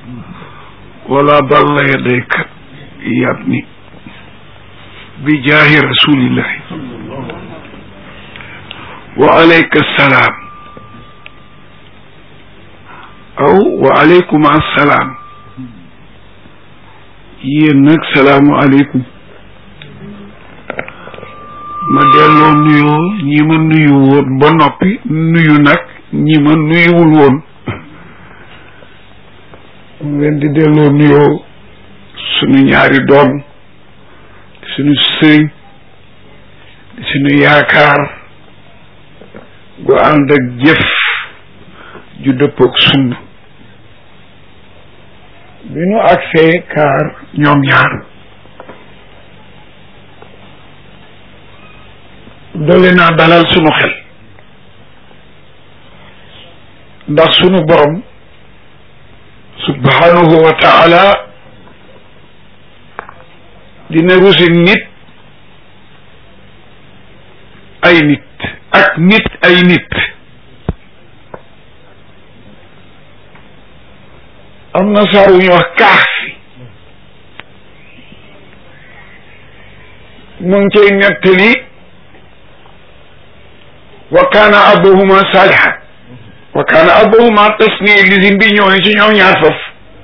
wala dalla yadayka yabni bi jaahi rasulillahi wa alayka salaam aw wa aleykum assalaam yéen nag salaamu aleykum ma delloo nuyoo ñi ma nuyu woon ba noppi nuyu nag ñi ma nuyuwul woon mu leen di delloo nuyoo sunu ñaari doom sunu sëriñ sunu yaakaar gu ànd ak jëf ju dëppoog sunna bi nu agsee kaar ñoom ñaar dole naa dalal sunu xel ndax sunu borom subhanahu wa taala dina rusi nit ay nit ak nit ay nit am na saar wu ñuy wax kaax fi mu ngi cay nettali wa kaana abuhuma saalihan wa kaana abuhuma tasni lisim bi ñëw ne ci ñoom ñaar foofu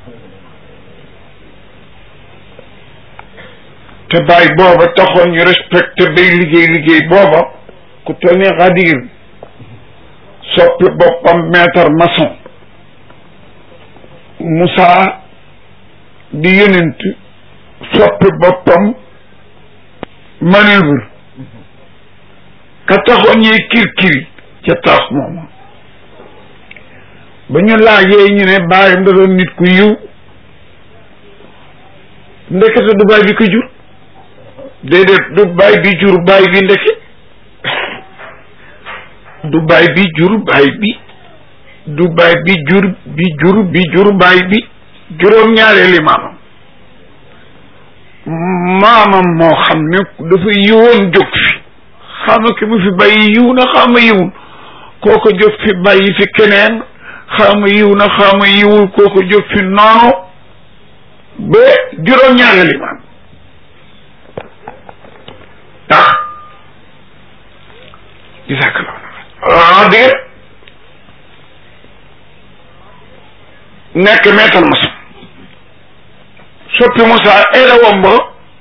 te bàyyi booba taxoon ñu respecté bay liggéey liggéey booba ku toll ni xadir soppi boppam maître maçon Moussa di yonent soppi boppam manœuvre ka taxoon ñuy kirkiri ca tax mooma ba ñu laajee ñu ne bàyyam da doon nit ku yiw ndekete du baay bi ko jur déedéet du baay bi jur baay bi ndeke du baay bi jur baay bi du baay bi jur bi jur bi jur baay bi juróom ñaareeli maamam maamam moo xam ne dafa yiwoon jóg fi xama ki mu fi bàyyi yiw na xama yiwul kooko jóg fi bàyyi fi keneen xama yiw na xama yiwul kooko jóg fi noonu ba juróom ñaareeli maam tax gisakala ah dégg nekk meetal Moussa soppi Moussa élewam ba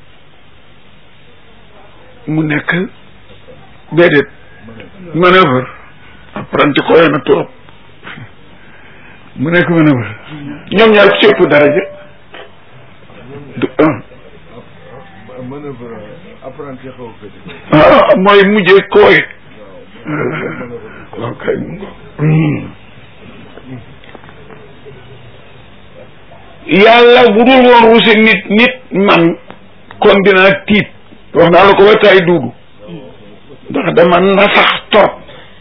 mu nekk déedéet manœuvre apprenti koy na trop mu nekk manœuvre ñoom ñaar ku ci ëpp daraja du un ah mooy mujjee kooy waaw kay mu yàlla bu dul woon ruse nit nit man kon dinaa tiit wax naa la ko ba tay duudu ndax dama nasax torop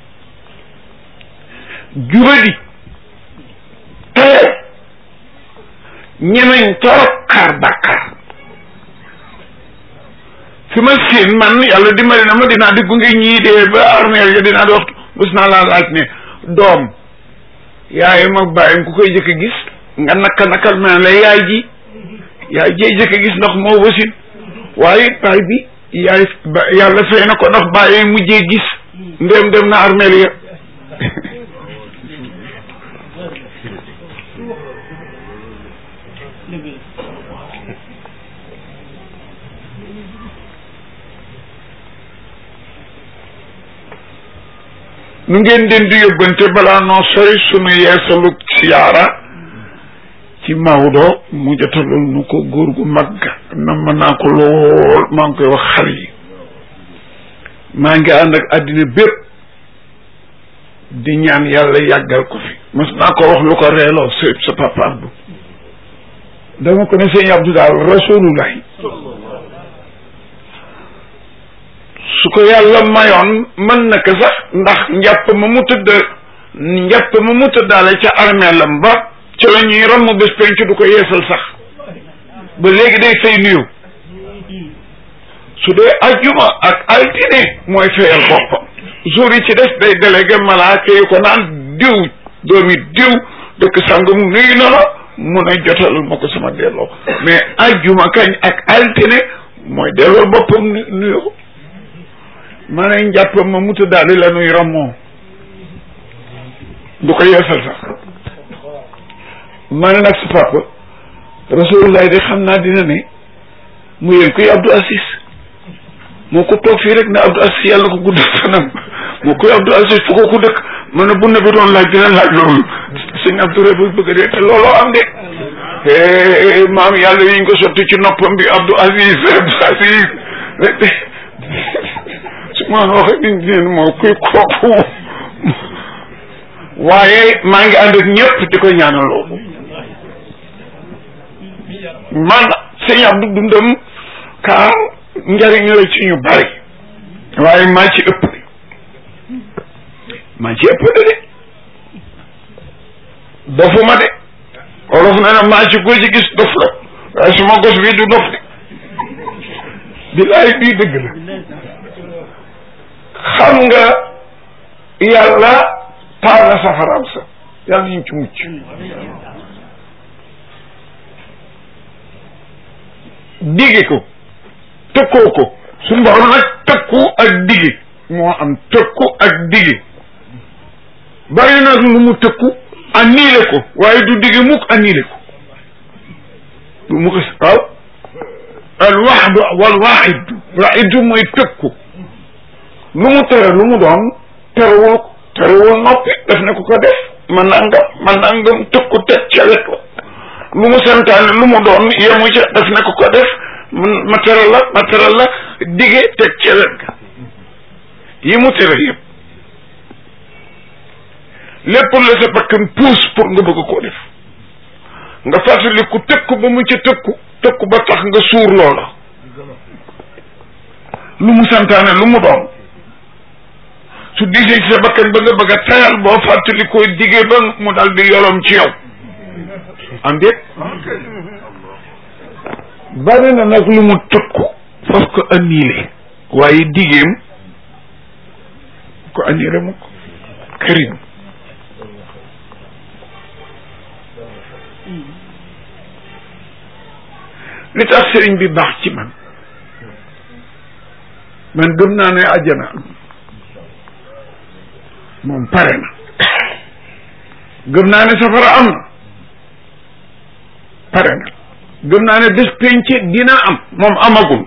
jubadi tayal ñemeñ torop xaar bàkkaar fi ma siin man yàlla dimbali na ma dinaa di gunge ñii dee ba armeel ya dinaa di waxtu bés naa laa laaj ne doom yaayam ak bàyyam ku koy jëkk a gis nga naka nakal ma la yaay ji yaay jey jëkk a gis ndax moo wasin waaye baay bi yaay yàlla fay na ko ndax bàyyi mujjee gis ndéem dem na armeel ya nu ngeen den di yóbbante balaa noo sori sunu yeesalu siyaara ci Maodo mu jotalul nu ko góor gu mag na mën naa ko lool maa ngi koy wax xar yi maa ngi ànd ak àddina bépp di ñaan yàlla yàggal ko fi mas naa ko wax lu ko reeloo sa sa papa Abdou dama ko ne sëñ Abdou daal rasulullahi su ko yàlla mayoon mën na ko sax ndax njàpp ma mu tëdd njàpp ma mu tëddaale ca armeelam ba ca la ñuy ramm bés penc du ko yeesal sax ba léegi day fay nuyu su dee ajjuma ak altine mooy fayal boppam jour yi ci des day délégué malaaka yi ko naan diw doomi diw dëkk sàngam nuyu na la mu ne jotalal ma ko sama delloo mais ajjuma kañ ak altine mooy delloo boppam nu nuyoo ma ne njàppam ma muta daali la nuy rammoo du ko yeesal sax ma ne nag sa papa rasulullah de xam naa dina ne mu yéen kuy Abdou Aziz moo ko toog fii rek ne Abdou Aziz yàlla ko gudd fanam moo koy Abdou Aziz fu ko ku dëkk ma ne bu ne bi doon laaj dina laaj loolu sëñ Abdou Rebe bëgg a dee te looloo am de maam yàlla yi ñu ko sotti ci noppam bi Abdou Aziz Abdou Aziz su ma waxee nit ñi moo kuy kooku waaye maa ngi ànd ak ñëpp di ko ñaanal loolu man sëñ Abdou dundam kaa njariñ la ci ñu bari waaye maa ci ëpp de maa ci ëpp de de dofuma de olof na ne maa ci ko ci gis dof la waaye suma gos bii du dof de bilaay bii dëgg la xam nga yàlla taal na safaraam sa yàlla ñu ci mucc dige ko tëkkoo ko su mborom nag tëkku ak dige moo am tëkku ak dige bari nag lu mu tëkku annulé ko waaye du dige mukk annulé ko du mu ko waaw al waxdu wal waaxidu waaxidu mooy tëkku lu mu tere lu mu doon terewul terewul noppi daf ne ko ko def ma nangam ma nangam tëkku teg ca wet wa lu mu santaane lu mu doon yemu ca daf ne ko ko def ma teral la ma teral la dige teg ca wet ga yi mu tere yëpp lépp la sa bakkan puus pour nga bëgg koo def nga fàttali ku tëkku ba mu ca tëkku tëkku ba tax nga suur loola lu mu santaane lu mu doon su disee ci sa bakkan ba nga bëgg a tayal boo fàttali koy dige ba mu dal di yolom ci yow am déet bari na nag lu mu tëkku faf ko annulé waaye digeem ko annulé mu ko karim li tax sëriñ bi baax ci man man gëm naa ne àjjana moom pare na gëm naa ne safara am na pare na gëm naa ne bés penc dina am moom amagul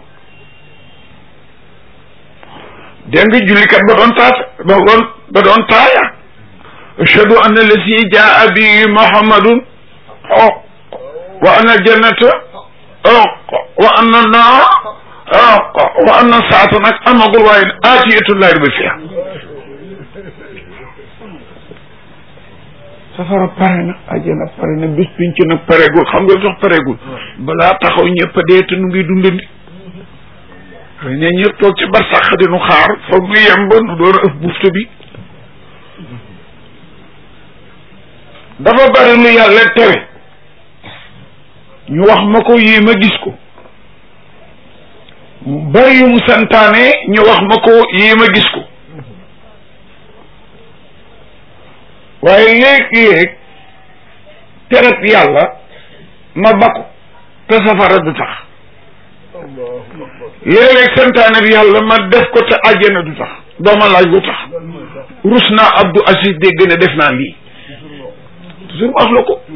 dégg nga jullikat ba doon taat ba doon ba doon taaya ashhadu anna lasi jaa bi muhammadun xoq wa anna jannata xoq wa anna naar xoq wa anna saata nag amagul waaye aatiyatullahi ba fiya safara pare na àjjana pare na bis pinc nag pareegul xam nga tax pareegul balaa taxaw ñëpp a dee te nu ngi dundandi xëy na ñëpp toog ci barsax di nu xaar foog nu yem ba nu door a ëf buftu bi dafa bari lu yàlla tere ñu wax ma ko yii ma gis ko bari yu mu santaane ñu wax ma ko yii ma gis ko waaye léeg-léeg teret yàlla ma bakku te safara du tax léeg-léeg santaane bi yàlla ma def ko te àjjana du tax dooma laaj lu tax rus naa Abdou Aziz dégg ne def naa lii toujours wax la ko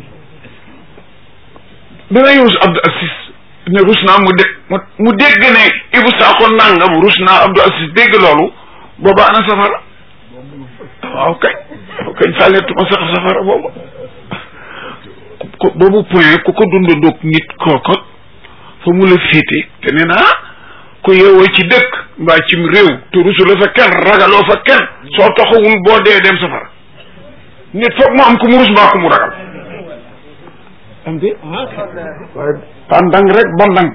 dana rus Abdou Aziz ne rus naa mu dégg mu dégg ne Ibou Sakho nangam rus naa Abdou Aziz dégg loolu booba ana safara waaw kay waaw kañ fàlleetuma sax safara boobu ko boobu point ku ko dundandoog nit kooko fa mu la féete te nee naa ku yeewoo ci dëkk mbaa cim réew te rusula fa kenn ragaloo fa kenn soo taxawul boo dee dem safara nit foog mu am ku mu rus mbaa ku mu ragal am de waaye pandang rek bandang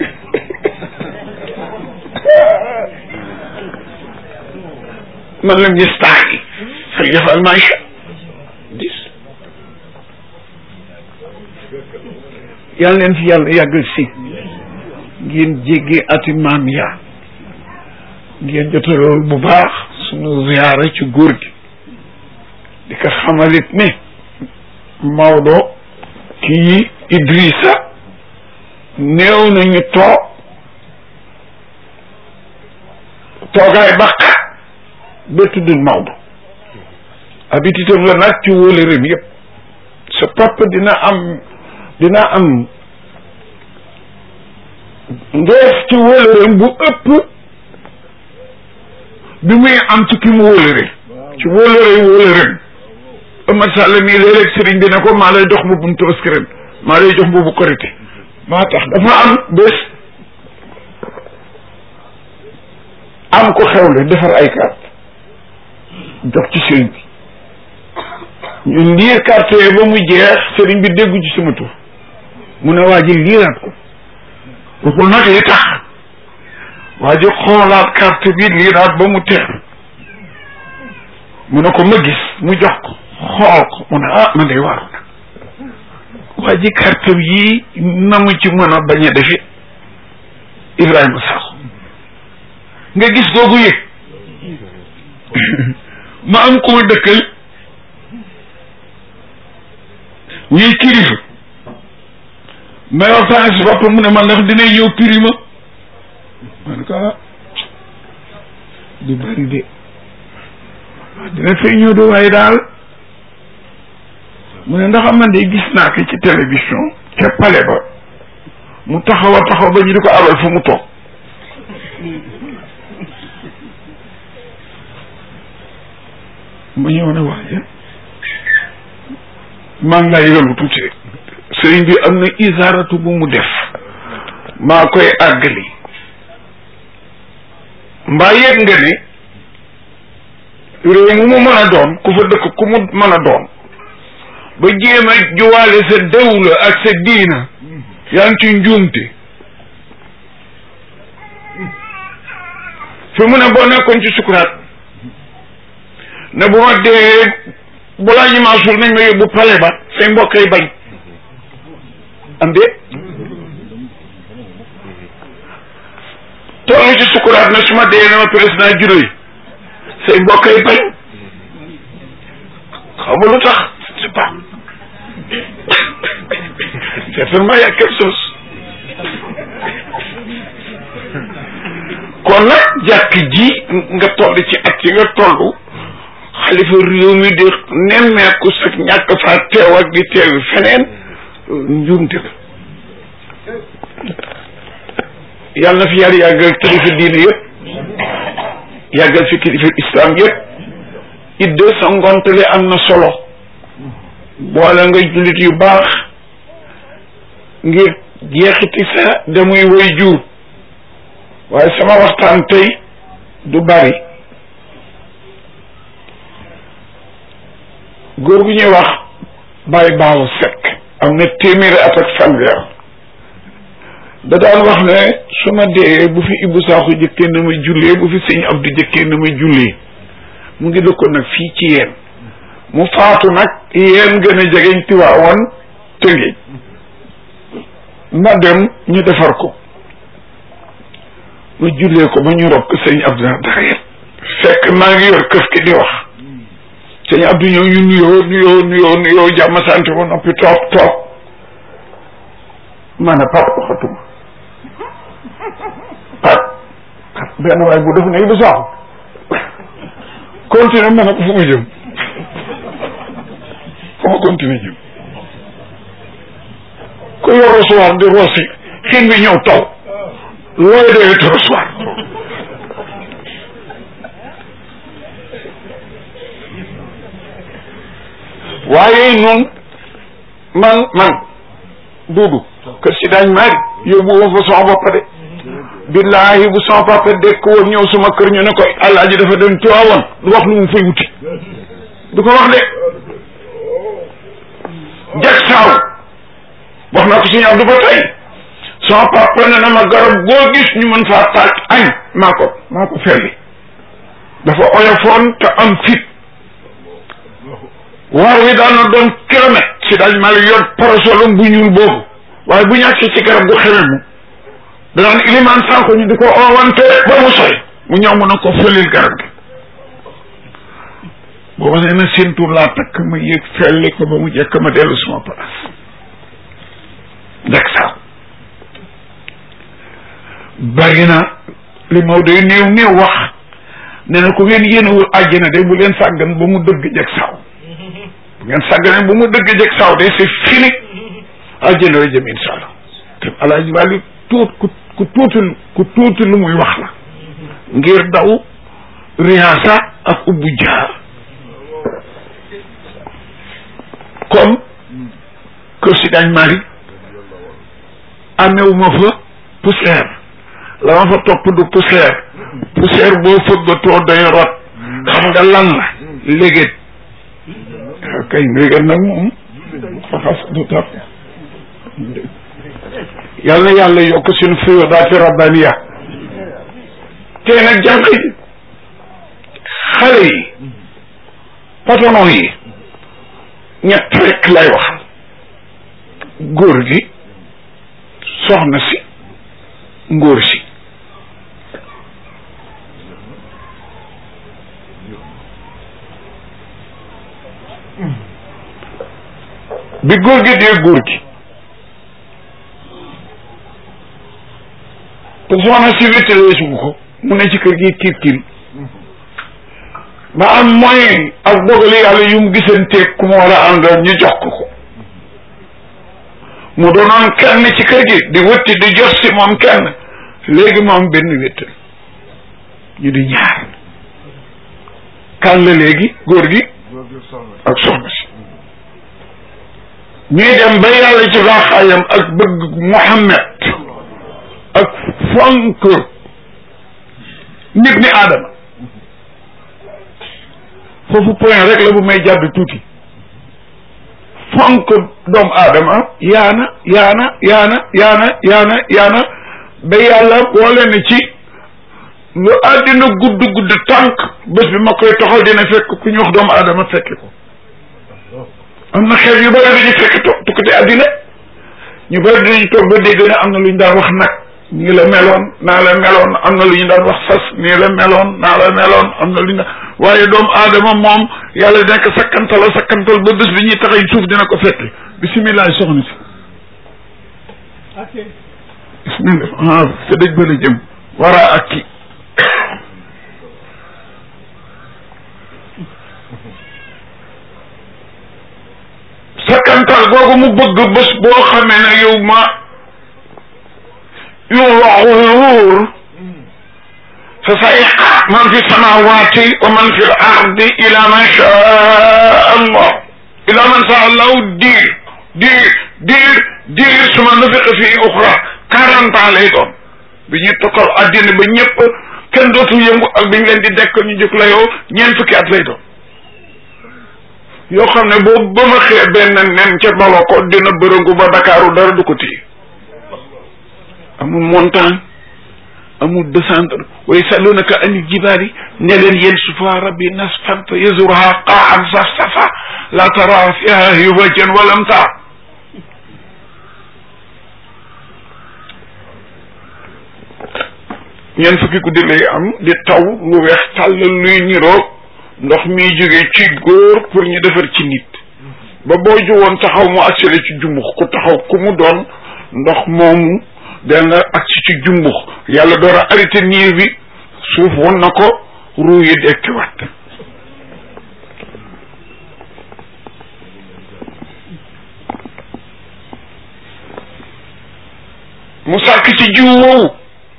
man lam yastaahi falyafal maa yashaa dis yàlla leen fi yàlla yàggal si ngeen jéggee ati maam yaa ngeen jotalool bu baax sunu ziyaara ci góor gi di ko xamalit ne Maodo kii Idrissa néew nañu toog toogaay baqa ba tuddul Maodo habitude la nag ci wóole rem yëpp sa papa dina am dina am ndeef ci wóole rem bu ëpp bi muy am ci ki mu wóole rem ci wóole rem wóole rem Omar Sall mii léeg-léeg sëriñ bi ne ko maa lay jox mbubbum tabaski ren maa lay jox mbubbu korité maa tax dafa am bés am ko xewle defar ay carte jox ci sëriñ bi ñu liir carte yooyu ba mu jeex sëriñ bi déggu ci sama tur mu ne waa ji liiraat ko waxul nag li tax waa ji xoolaat carte bi liiraat ba mu teer mu ne ko ma gis mu jox ko xool ko mu ne ah man day waaru na waa ji carte yi na mu ci mën a bañ a defi Ibrahima Sakho nga gis googu yëg ma am ko ma dëkkal ñuy kilifa may waxtaan si boppam mu ne man ndax dina ñëw piri ma man ko ah du bari de dina fay ñëw de waaye daal mu ne ndax man de gis naa ko ci télévision ca pale ba mu taxaw a taxaw ba ñu di ko abal fu mu toog ma ñëw ne waaye maa ngi lay yëgalu tuuti rek sëriñ bi am na isaaratu bu mu def maa koy àggali mbaa yëg nga ne réew mu mu mën a doon ku fa dëkk ku mu mën a doon ba jéem a juwaale sa dawla ak sa diina yaa ngi ci njuumte fi mu ne boo nekkoon ci sukuraat ne bu ma dee balaa ñu maa suul nañ ma yóbbu pale ba say mbokk yi bañ am de toll ci sukuraat ne su ma dee ne ma président juro yi say mbokk yi bañ xaw ma lu tax c'est pas certainement y a quelque chose kon nag jàkk ji nga toll ci at yi nga toll xalifa réew mi di nemmeeku sa ñàkk faa teew ak di teewi feneen njuumte la yàlla na fi yàlla yàggal kilifa diine yëpp yàggal fi kilifa islam yëpp idde sa ngontale am na solo boole nga jullit yu baax ngir jeexiti sa damuy woy jur waaye sama waxtaan tey du bari góor gu ñuy wax Baye Baaw Sekk am na téeméeri at ak fanweer da daan wax ne su ma dee bu fi Ibou Sakho jëkkee na ma jullee bu fi sëñ Abdou jëkkee na ma jullee mu ngi dëkkoon nag fii ci yéen mu faatu nag yéen gën a jegeñ Tiwaawan Tëngéej ma dem ñu defar ko ma jullee ko ba ñu rob ko sëñ Abdou Daxayet fekk maa ngi yor këf ki di wax sëñ Abdou ñëw ñu nuyoo nuyoo nuyoo nuyoo jàmm sant ba noppi toog toog ma ne pap waxatuma pap benn waay bu def ne Ibou Sakho continue ma ne ko fu ma jëm fu ma continue jëm ku yor recevoir di rosi xiin bi ñëw taw looy doyee te recevoir waaye noonu man man duudu kër si daañ maari yóbbu ma fa sama bopp de billahi bu sama papa dekk woon ñëw suma kër ñu ne ko alaaji dafa dem Tiwaawan du wax lu mu fay wuti du ko wax de jag saaw wax naa ko suñu Abdu ba tey sama papa ne na ma garab goo gis ñu mën faa taaj añ maa ko maa ko felli dafa oyofoon te am fit waar wi daan na doon kilomètre si daaj maa yor parasolum bu ñuul boobu waaye bu ñàkk ci garab gu xeme mu danaan ilimaan Sakho ñu di ko oowante ba mu sori mu ñëw mun a ko fëlil garab gi boo nee na seen tur laa takk ma yëg felli ko ba mu jekk ma dellu suma place bari na li Maodo yu néew néew wax nee na ku ngeen yéenewul àjjana de bu leen sàggan ba mu dëgg jeg saw bu ngeen sàggane ba mu dëgg jeg saw de c'est fini àjjana la jëm insha allah te alaaji wàlli tuut ku ku tuuti ku tuuti lu muy wax la ngir daw riyaasa ak ubbu jaar comme kër si dañ mari amewuma fa poussière la ma fa topp du poussière poussière boo fëggatoo day rot xam nga lan la léget kay léget nag moom faxas du tap yàlla na yàlla yokk suñu fiyoodaati rabbaniya tey nag jànq yi xale yi patron yi ñett rek lay wax góor gi soxna si ngóor si bi góor gi dee góor gi te soxna si wéttalees bu ko mu ne ci kër gi kiir kiir ba am moyen ak dogali yàlla yu mu gisanteeg ku mu war a àndal ñu jox ko ko mu doonoon kenn ci kër gi di wëtti di jox si moom kenn léegi moom benn wéttal ñu di ñaar kan la léegi góor gi ak soxna si ñuy dem ba yàlla ci baaxaayam ak bëgg Muhammad ak fonk nit ni aadama foofu point rek la bu may jàdd tuuti fonk doomu aadama yaana yaana yaana yaana yaana yaana ba yàlla boole na ci lu àddina gudd gudd tànk bés bi ma koy toxal dina fekk ku ñu wax doomu aadama fekke ko am na xeet yu bëri dañu fekk to tukkati àddina ñu bëri dinañ toog ba dégg ne am na lu ñu daan wax nag nii la meloon naa la meloon am na lu ñu daan wax fas nii la meloon naa la meloon am na lu ñu daan waaye doomu aadama moom yàlla dina ko sakkantal a sakkantal ba bés bi ñuy taxay suuf dina ko fekk bisimilah soxna si bismillah ah te dëj ba la jëm waraa ak ki sakkantal googu mu bëgg bés boo xamee ne yow ma yuwaxuur fa sayqa man fi samawati wa man fi l ardi ila man shaa allah ila man shaa allahu diir diir diir diir suma nufiqa fi uxra quarante ans lay doon bi ñuy tokkal addina ba ñëpp kenn dootul yëngu ak bi ñu leen di dekk ñu jóg la yow ñeent fukki at lay doon yoo xam ne boobu ba ma xee benn nen ca balo ko dina bërëngu ba Dakaaru dara du ko téye amul montagne amul descendre wa yasalunaka ani jibaali ne leen yéen sufa rabbi nasfan fa yazurha qaan safsafa la tara fiha hiwajan walam taa ñeent fukki guddi lay am di taw lu weex tàll luy niroog ndox miy jóge ci góor pour ñu defar ci nit ba boo juwoon taxaw mu accéléré ci jumbux ku taxaw ku mu doon ndox moomu da nga agsi ci jumbux yàlla door a arrêté niir bi suuf won na ko ruu yi dekkiwaat mu sàkk ci jiw woowu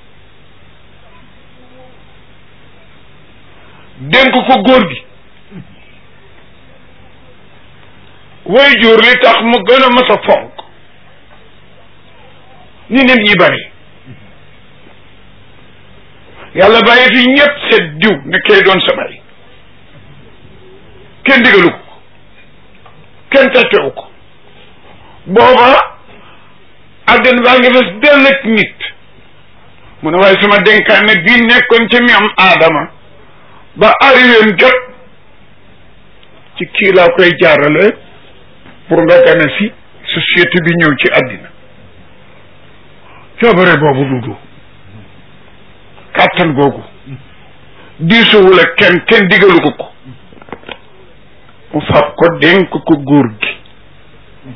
dénk ko góor gi way jur li tax mu gën a mas a fonk ni nit ñi bari yàlla bàyyi fi ñëpp seet diw ne kay doon sa bari kenn digalu ko kenn tettewu ko booba àddina baa ngi fes dell ak nit mu ne waaye sama dénkaane bii nekkoon ci mi am aadama ba arrivéem jot ci kii laa koy jaarale pour nga gane si société bi ñëw ci àddina coobare boobu dudu kàttan googu diisuwul ak kenn kenn digalu ko ko mu fab ko dénk ko góor gi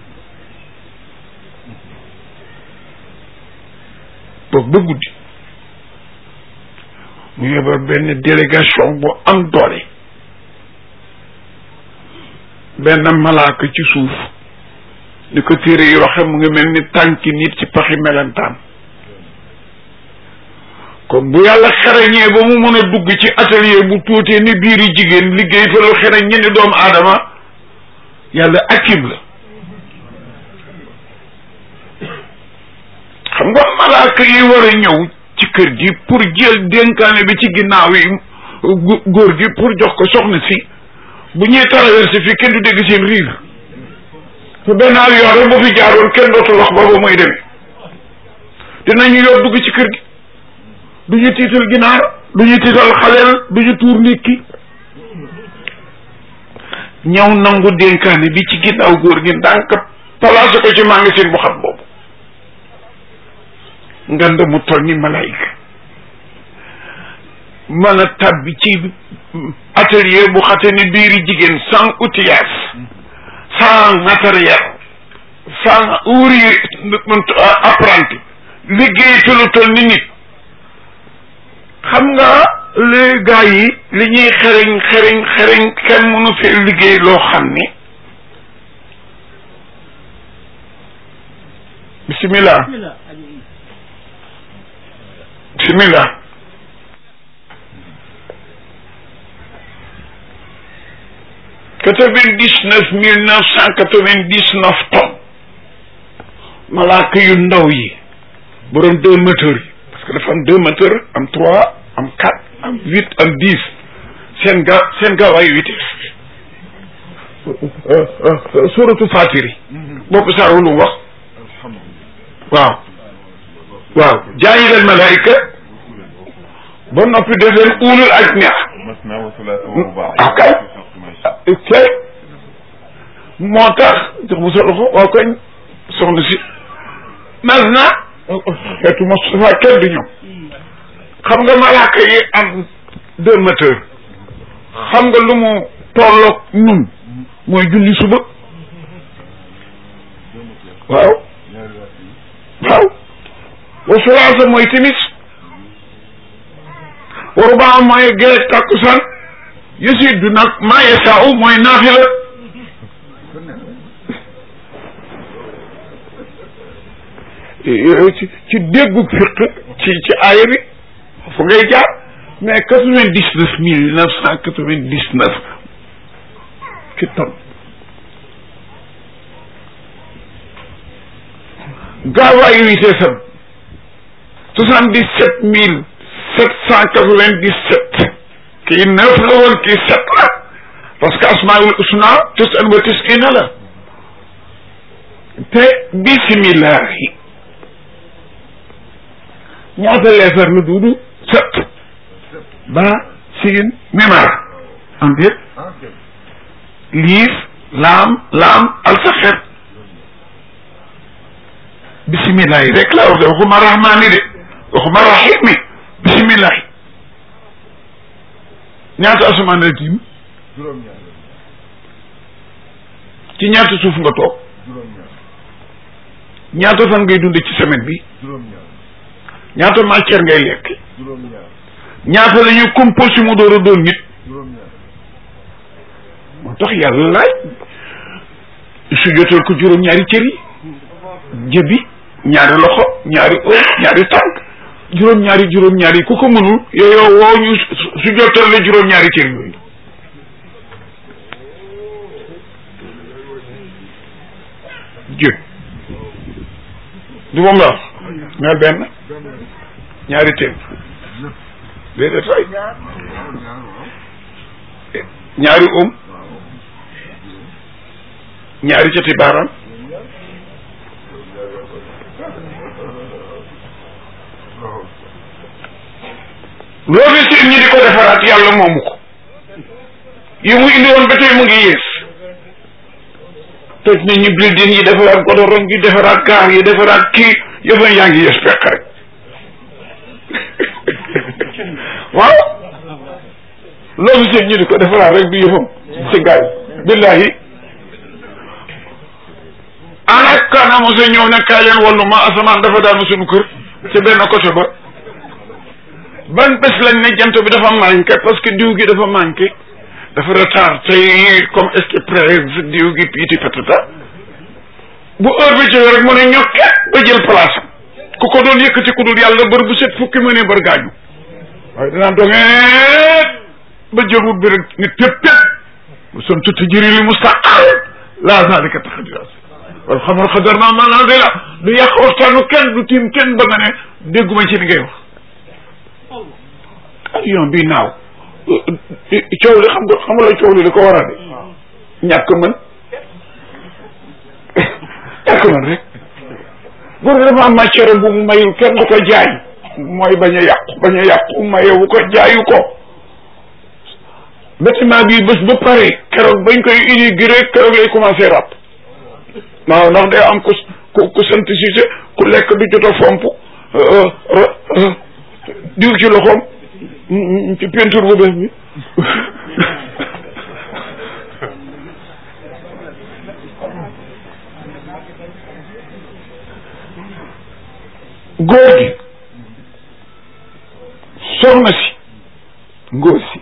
boobu ba guddi mu yebal benn délégation bu am doole benn malaaka ci suuf ni ko téere yi waxe mu ngi mel ni tànki nit ci paxi melentaan kon bu yàlla xereñee ba mu mën a dugg ci atelier bu tuutee ni biiri jigéen liggéey fa lu xereñ ñi ni doomu aadama yàlla akib la xam nga malaaka yi war a ñëw ci kër gi pour jël dénkaane bi ci ginnaaw yi góor gi pour jox ko soxna si bu ñuy traversé fii kenn du dégg seen riir te benn avion rek bu fi jaaroon kenn dootul wax ba ba muy demee dinañu yor dugg ci kër gi du ñu tiital ginaar du ñu tiital xaleel du ñu tuur nit ki ñëw nangu dénkaane bi ci ginnaaw góor gi ndànk placé ko ci magasin bu xam boobu ngand mu toll ni malaayika mën a tabbi ci atelier bu xate ni biiri jigéen sans outillage sans matériel sans ouvrier apprenti liggéey te lu toll ni nit xam nga li gars yi li ñuy xereñ xereñ xereñ kenn mënu fee liggéey loo xam ni bismillah bismillah quatre-vingt-dix-neuf mille neuf cent quatre-vingt-dix-neuf tonnes malaaka yu ndaw yi borom deux moteurs yi parce que dafa am deux moteurs am trois am quatre am huit am dix seen ga seen gaawaayu vitesse suratu fatiri boppu saar lu wax waaw waaw jaayilal malaayika ba noppi def leen ulul ajniha ah kay kay moo tax jox ma sa loxo waaw kañ soxna si mas na xeetu Moustapha kenn du ñoom xam nga malaaka yi am deux moteurs xam nga lu mu tolloog ñun mooy julli suba waaw waaw wa sulaasa mooy timis wa rubaa mooy gee takkusaan yasidu nag maa yasaau mooy naafila ci ci déggu fiq ci ci aaya bi fu ngay jaar mais quatre vingt dix neuf mille neuf cent quatre vingt dix neuf ci ton gaawaayu vitesse am soixante dix sept mille sept cent quatre vingt dix sept kii neuf la woon kii sept la parce que asmaul usna tisan wa tisina la te bisimillahi ñaata leetar la duudu sept ba siin mimar am déet liif laam laam alsaxer bisimillahi rek la wax de waxuma rahmaani de waxuma rahimi bisimillahi ñaata asamaan la tiim ci ñaata suuf nga toog ñaata fan ngay dund ci semaine bi ñaata matière ngay lekk ñaata la ñuy composé mu door a doon nit moo tax yàlla laaj su jotal ko juróom-ñaari cër yi jëbi ñaari loxo ñaari ër ñaari tànk juróom-ñaari juróom-ñaari yi ku ko mënul yooyu woo ñu su jotal la juróom-ñaari cër yooyu jëb du moom la wax ñaar benn ñaari téem déedéet fay ñaari um ñaari cati baaraam loolu seen ñi di ko defaraat yàlla moomu ko yi mu indi woon ba tey mu ngi yées toj nañu building yi defaraat godorong yi defaraat gaar yi defaraat kii yëfan yaa ngi yées pekk rek waaw loolu seen ñi di ko defaraat rek du yëfam si gaay billahi ana kana mose ñëw ne kaay leen wallu ma asamaan dafa daanu suñu kër ci benn côté ba ban bés lañ ne jant bi dafa manqué parce que diw gi dafa manqué dafa retard tey comme est-ce que presse diw gi piiti patata bu heure bi jógee rek mu ne ñokke ba jël place am ku ko doon yëkkati ku dul yàlla bër bu set fukki mu ne bër gaañu waaye danaa dogeet ba jël wut bi rek ni tëp tëp mu son tutti jëri li mustaqal laa zalika taxadiras wal xamar xadar naa manazila du yàq waxtaanu kenn du tiim kenn ba nga ne dégguma ci li ngay wax avion bi naaw coow li xam nga xam nga la coow li li ko war a de ñàkk mën ñàkk mën rek góor gi dafa am matière bu mu mayul kenn du ko jaay mooy bañ a yàqu bañ a yàqu mayewu ko jaayu ko bâtiment bi bés ba pare keroog bañ koy inauguré keroog lay commencé ràpp waaw ndax day am ku ku ku sant Cissé ku lekk du jot a fomp diw ci loxoom ci peinture bu bees bi góor gi soxna si ngóor si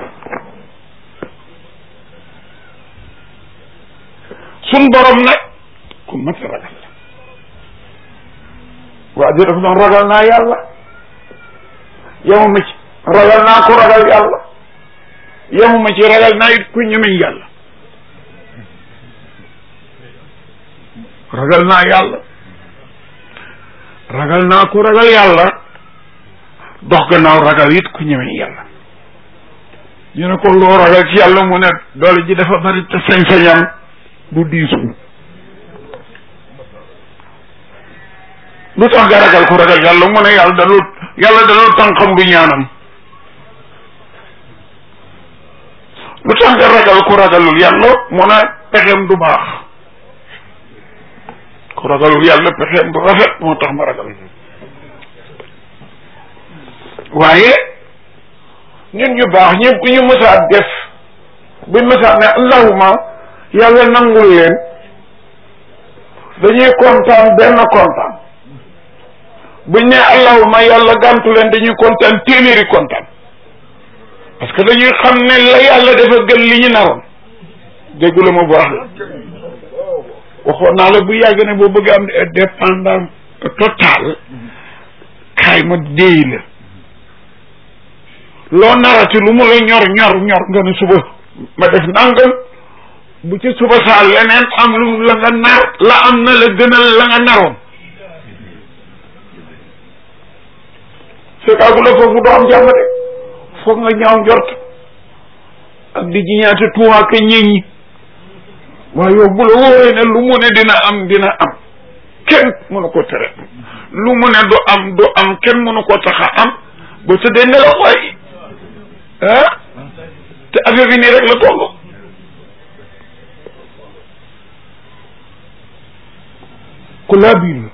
sun borom nag ku mat a ragal la waa ji dafa doon ragal naa yàlla yemuma ci ragal naa ko ragal yàlla yemuma ci ragal naa it ku ñemeñ yàlla ragal naa yàlla ragal naa ko ragal yàlla dox gannaaw ragal it ku ñemeñ yàlla ñu ne ko loo ragal ci yàlla mu ne doole ji dafa bari te sañ-sañam du diisu lu tax nga ragal ko ragal yàlla mu ne yàlla dalul yàlla dalul tànqam du ñaanam lu tax nga ragal ko ragalul yàlla mu ne pexeem du baax ko ragalul yàlla pexeem du rafet moo tax ma ragal waaye ñun ñu baax ñëpp ku ñu mësaat def buñ mësaat ne allahuma yàlla nangul leen dañuy kontaan benn kontaan buñ ne allahuma yàlla gàntu leen dañuy kontaan téeméeri kontaan parce que dañuy xam ne la yàlla dafa gën li ñu naroon déggu la ma bu wax la waxoon naa la bu yàgg ne boo bëgg am dépendance total kaay ma déy la loo narati lu mu la ñor ñor ñor nga ne suba ma def nangam bu ci suba saa leneen am lu la nga nar la am na la gënal la nga naroon fekkaagu la foofu doo am jàmm de foog nga ñaaw njort ak di jiñaate tuumaake ñeñ ñi waaye yow bu la wóoree ne lu mu ne dina am dina am kenn mënu ko tere lu mu ne du am du am kenn mënu ko tax a am ba tëddee nelaw waay ah te affaire bi nii rek la toll ku laa biir la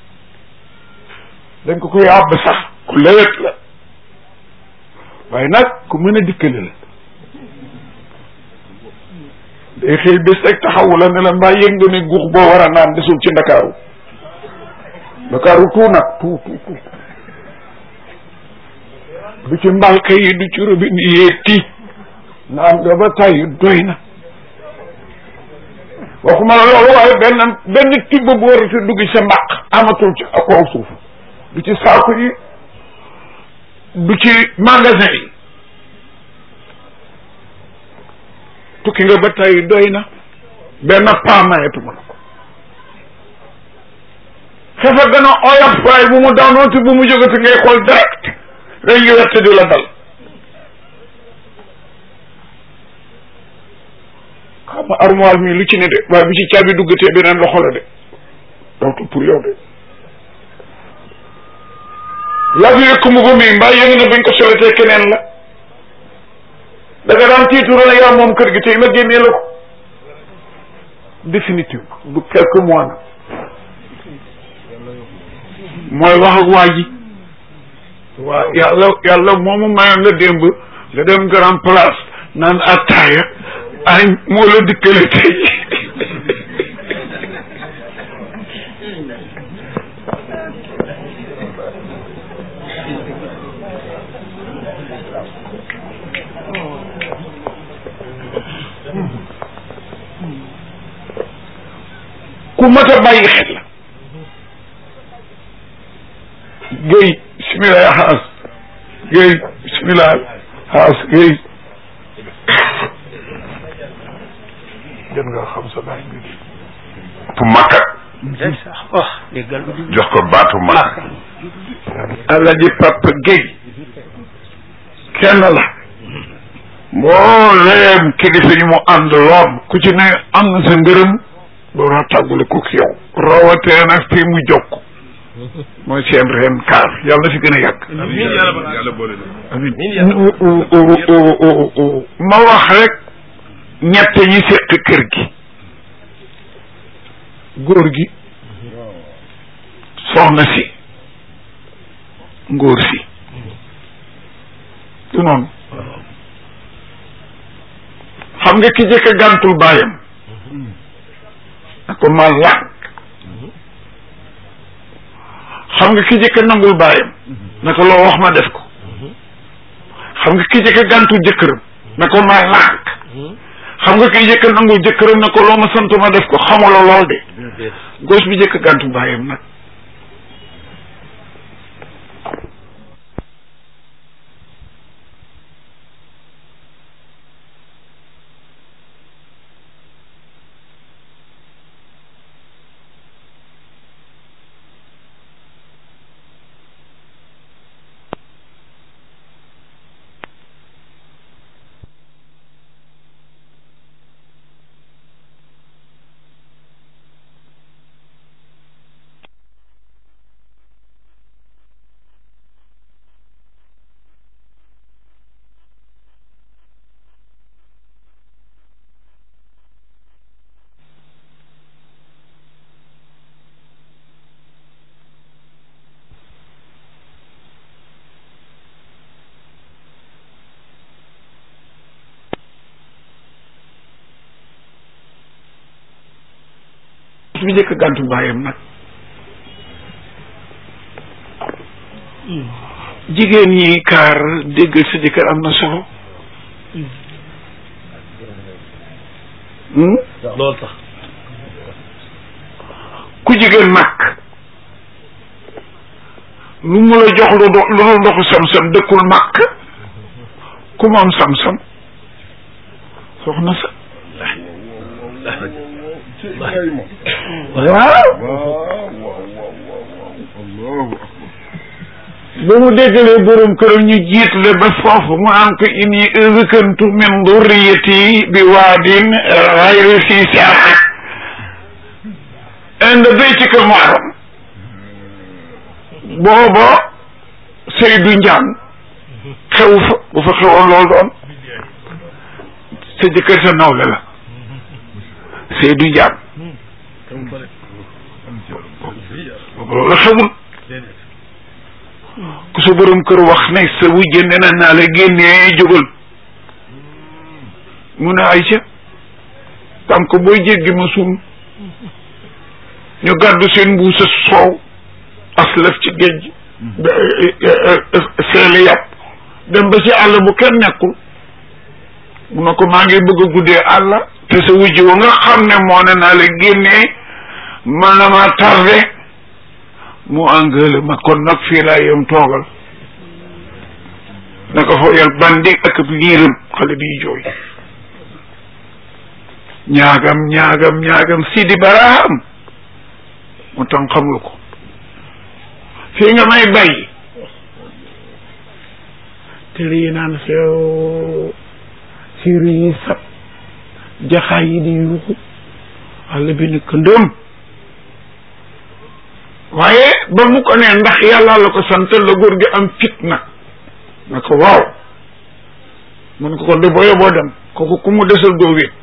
dañ ko koy àbb sax ku lewet la waaye nag ku mën a dikkale la day xëy bés rek taxawu la ne la mbaa yëg nga ne guux boo war a naan desul ci ndakaaru ndakaaru tout nag tout tout tout du ci mbalka yi du ci robinet yi ti naan nga ba tàyyi doy na waxuma la loolu waaye benn benn tibb bu war a dugg sa mbaq amatul ci kaw suuf du ci saaku yi du ci magasin yi tukki nga ba tey doy na benn paa mayetuma la ko xefa gën a oyof waaye bu mu daanooti bu mu jógati ngay xool direct rek ngi wette di la dal xam nga armoire mi lu ci ne de waaye bu ci caabi duggatee beneen loxo la de dootu pour yow de la fi yëkk mu ko mii mbaa yëngu na buñ ko soletee keneen la da nga daan tiitu la yaa moom kër gi tey ma génnee la ko définitive du quelques mois na mooy wax ak waa ji waa yàlla yàlla moomu mayoon la démb nga dem grand place naan attaaya ay moo la dikkale tey ku mat a bàyyi xel la géy bismillah xaas géy bismillah xaas géy gën nga xam sa baay bi tu makka wax déggal jox ko baatu makka Alaaji Papa Guèye kenn la mbooleem kilifa yi mu ànd loon ku ci ne am na sa ngërëm door a tàggule ko ki yow rawatee nag fii mu jokk mooy seen ren kaar yàlla na fi gën a yàgg amin ma wax rek ñett ñi seq kër gi góor gi soxna si ngóor si du noonu xam nga ki jëkk a gàntul baayam na ko ma lànk xam nga ki jëkk a nangul baayam na ko loo wax ma def ko xam nga ki jëkk a gàntul jëkkëram na ko ma lànk xam nga ki jëkk a nangul jëkkëram na ko loo ma sant ma def ko xamula lool de gos bi jëkk a gàntul baayam nag bi njëkk gàntu baayam nag jigéen ñi kaar déggal sa jëkkër am na solo loolu tax ku jigéen nag lu mu la jox lu do lu dul ndoxu sam-sam dëkkul màkk ku mu am sam-sam soxna sa waaw ba mu déggalee borom këram ñu jiit le ba foofu mu am ko inni ëzëkantu min durriyati bi waadin xayri si saa inde baytika muharram booba Seydou Ndiane xew fa bu fa xewoon loolu doon sa jëkkër sa nawle la Seydou Ndiane boobu loolu xewul ku sa borom kër wax ne sa wujje nee na naa la génnee jógal mu ne Aïcha tam ko booy jéggi ma suum ñu gàddu seen mbuusa soow aslaf ci géej seeli yàpp dem ba ci àll bu kenn nekkul mu ne ko maa ngi bëgg a guddee àll te sa wujj wa nga xam ne moo ne naa la génnee man na ma tardé mu engrais ma kon nag fii laa yem toogal na ko fooyal bandi ak ab liiram xale biy jooy ñaagam ñaagam ñaagam sidi baraam mu tam xamul ko fii nga may bay te lii naan feew siir yi sab jaxaay yi di yuuxu àll bi ni këndëm waaye ba mu ko ne ndax yàlla la ko sant la góor gi am fit nag na ko waaw mun ko ko de boo yoboo dem kooku ku mu desal doo wéet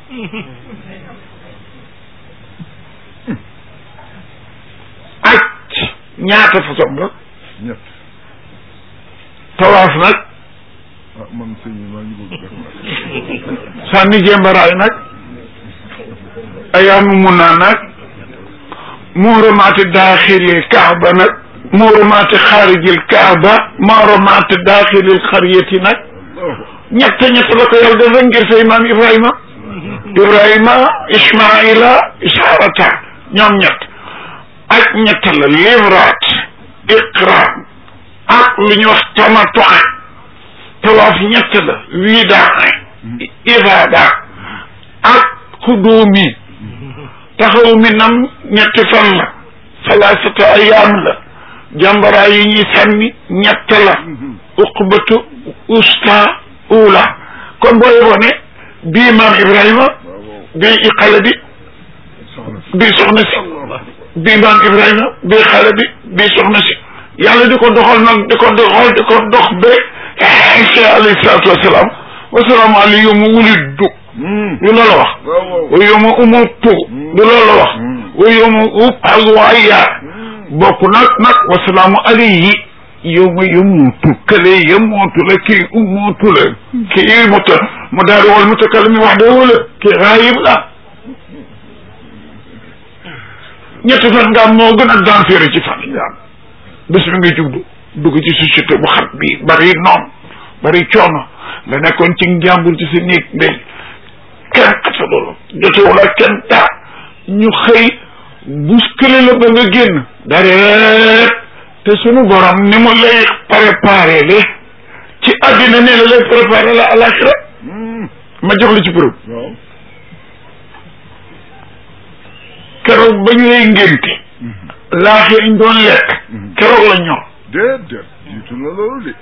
aj ñaata façon la ñett tawaaf nag ah man sëñ bi maa ngi bëgg def sànni jembaraay nag ayaamu mun naa nag muuramaati daaxilil kaaba nag muuramaati xaarijil kaaba muuramaati daaxilil xariyati nag ñett ñett la ko yàlla def rek ngir say maam Ibrahima Ibrahima Ismaila Isaarata ñoom ñett ak ñett la livraat iqraam ak lu ñuy wax tamatoin tawaaf ñett la widaa ibaada ak xudóomi taxaw mi nam ñetti fan la salaasata ayaam la jàmbaraa yi ñuy sànni ñett la uqbatu usta ula kon boo yeboo ne bii maam Ibrahima bii xale bi bii soxna si bii maam Ibrahima bii xale bi bii soxna si yàlla di ko doxal nag di ko doxal di ko dox ba Isa alayhi salaatu wasalaam wasalaamu alayhi yow ma wuliddu du loolu wax wa yow ma umutu du loolu wax wa yow ma ub'asu hayya bokk nag nag wasalaamu alayhi yow ma yamuutu kële yamuutu la kii umuutu la kii muta mu daal di wal mutakallim wax dëgg wala kii raayib la ñetti fan nga am moo gën a danseere ci fan yi am bés bi nga jublu dugg ci société bu xat bi bari noon bari coono nga nekkoon ci njàmbur ci sa néeg ndey kenn xasa loolu jotewul ak kenn taa ñu xëy bousculé la ba nga génn dareet te sunu borom ni mu lay préparé le ci àddina ne la lay préparé la alaxira ma jox la ci preuve keroog ba ñu lay ngénte laax yañ doon lekk keroog la ñor déedéet jiitu na loolu de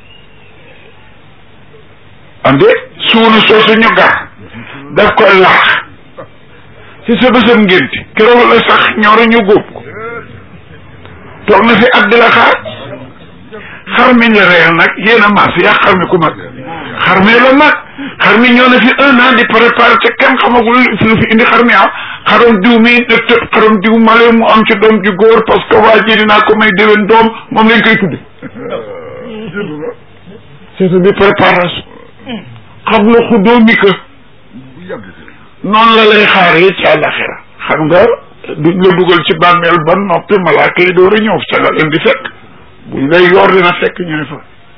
ande suuna soosu ñu gar daf koy laax ci sa bésam ngénte keroog la sax ñoro ñu góob ko toog na fi at di la xaar xar mi la reyal nag yéen a maas yaa xar mi ku mag xar mi la mag xar mi ñoo na fi un an di préparé te kenn xamagul fi lu fi indi xar mi am xaram diw mi de tëb xaram diw male mu am ci doom ju góor parce que waa ji dinaa ko may déwén doom moom lañ koy tudde jiitu na c'est bi préparation xam la xuddoo mi que bu yàgg si noonu la lay xaaree ci àllaxira xam nga duñ la dugal ci bàmmeel ba noppi malaaka yi door a ñëw ca nga leen di fekk buñ lay yor dina fekk ñu ne fa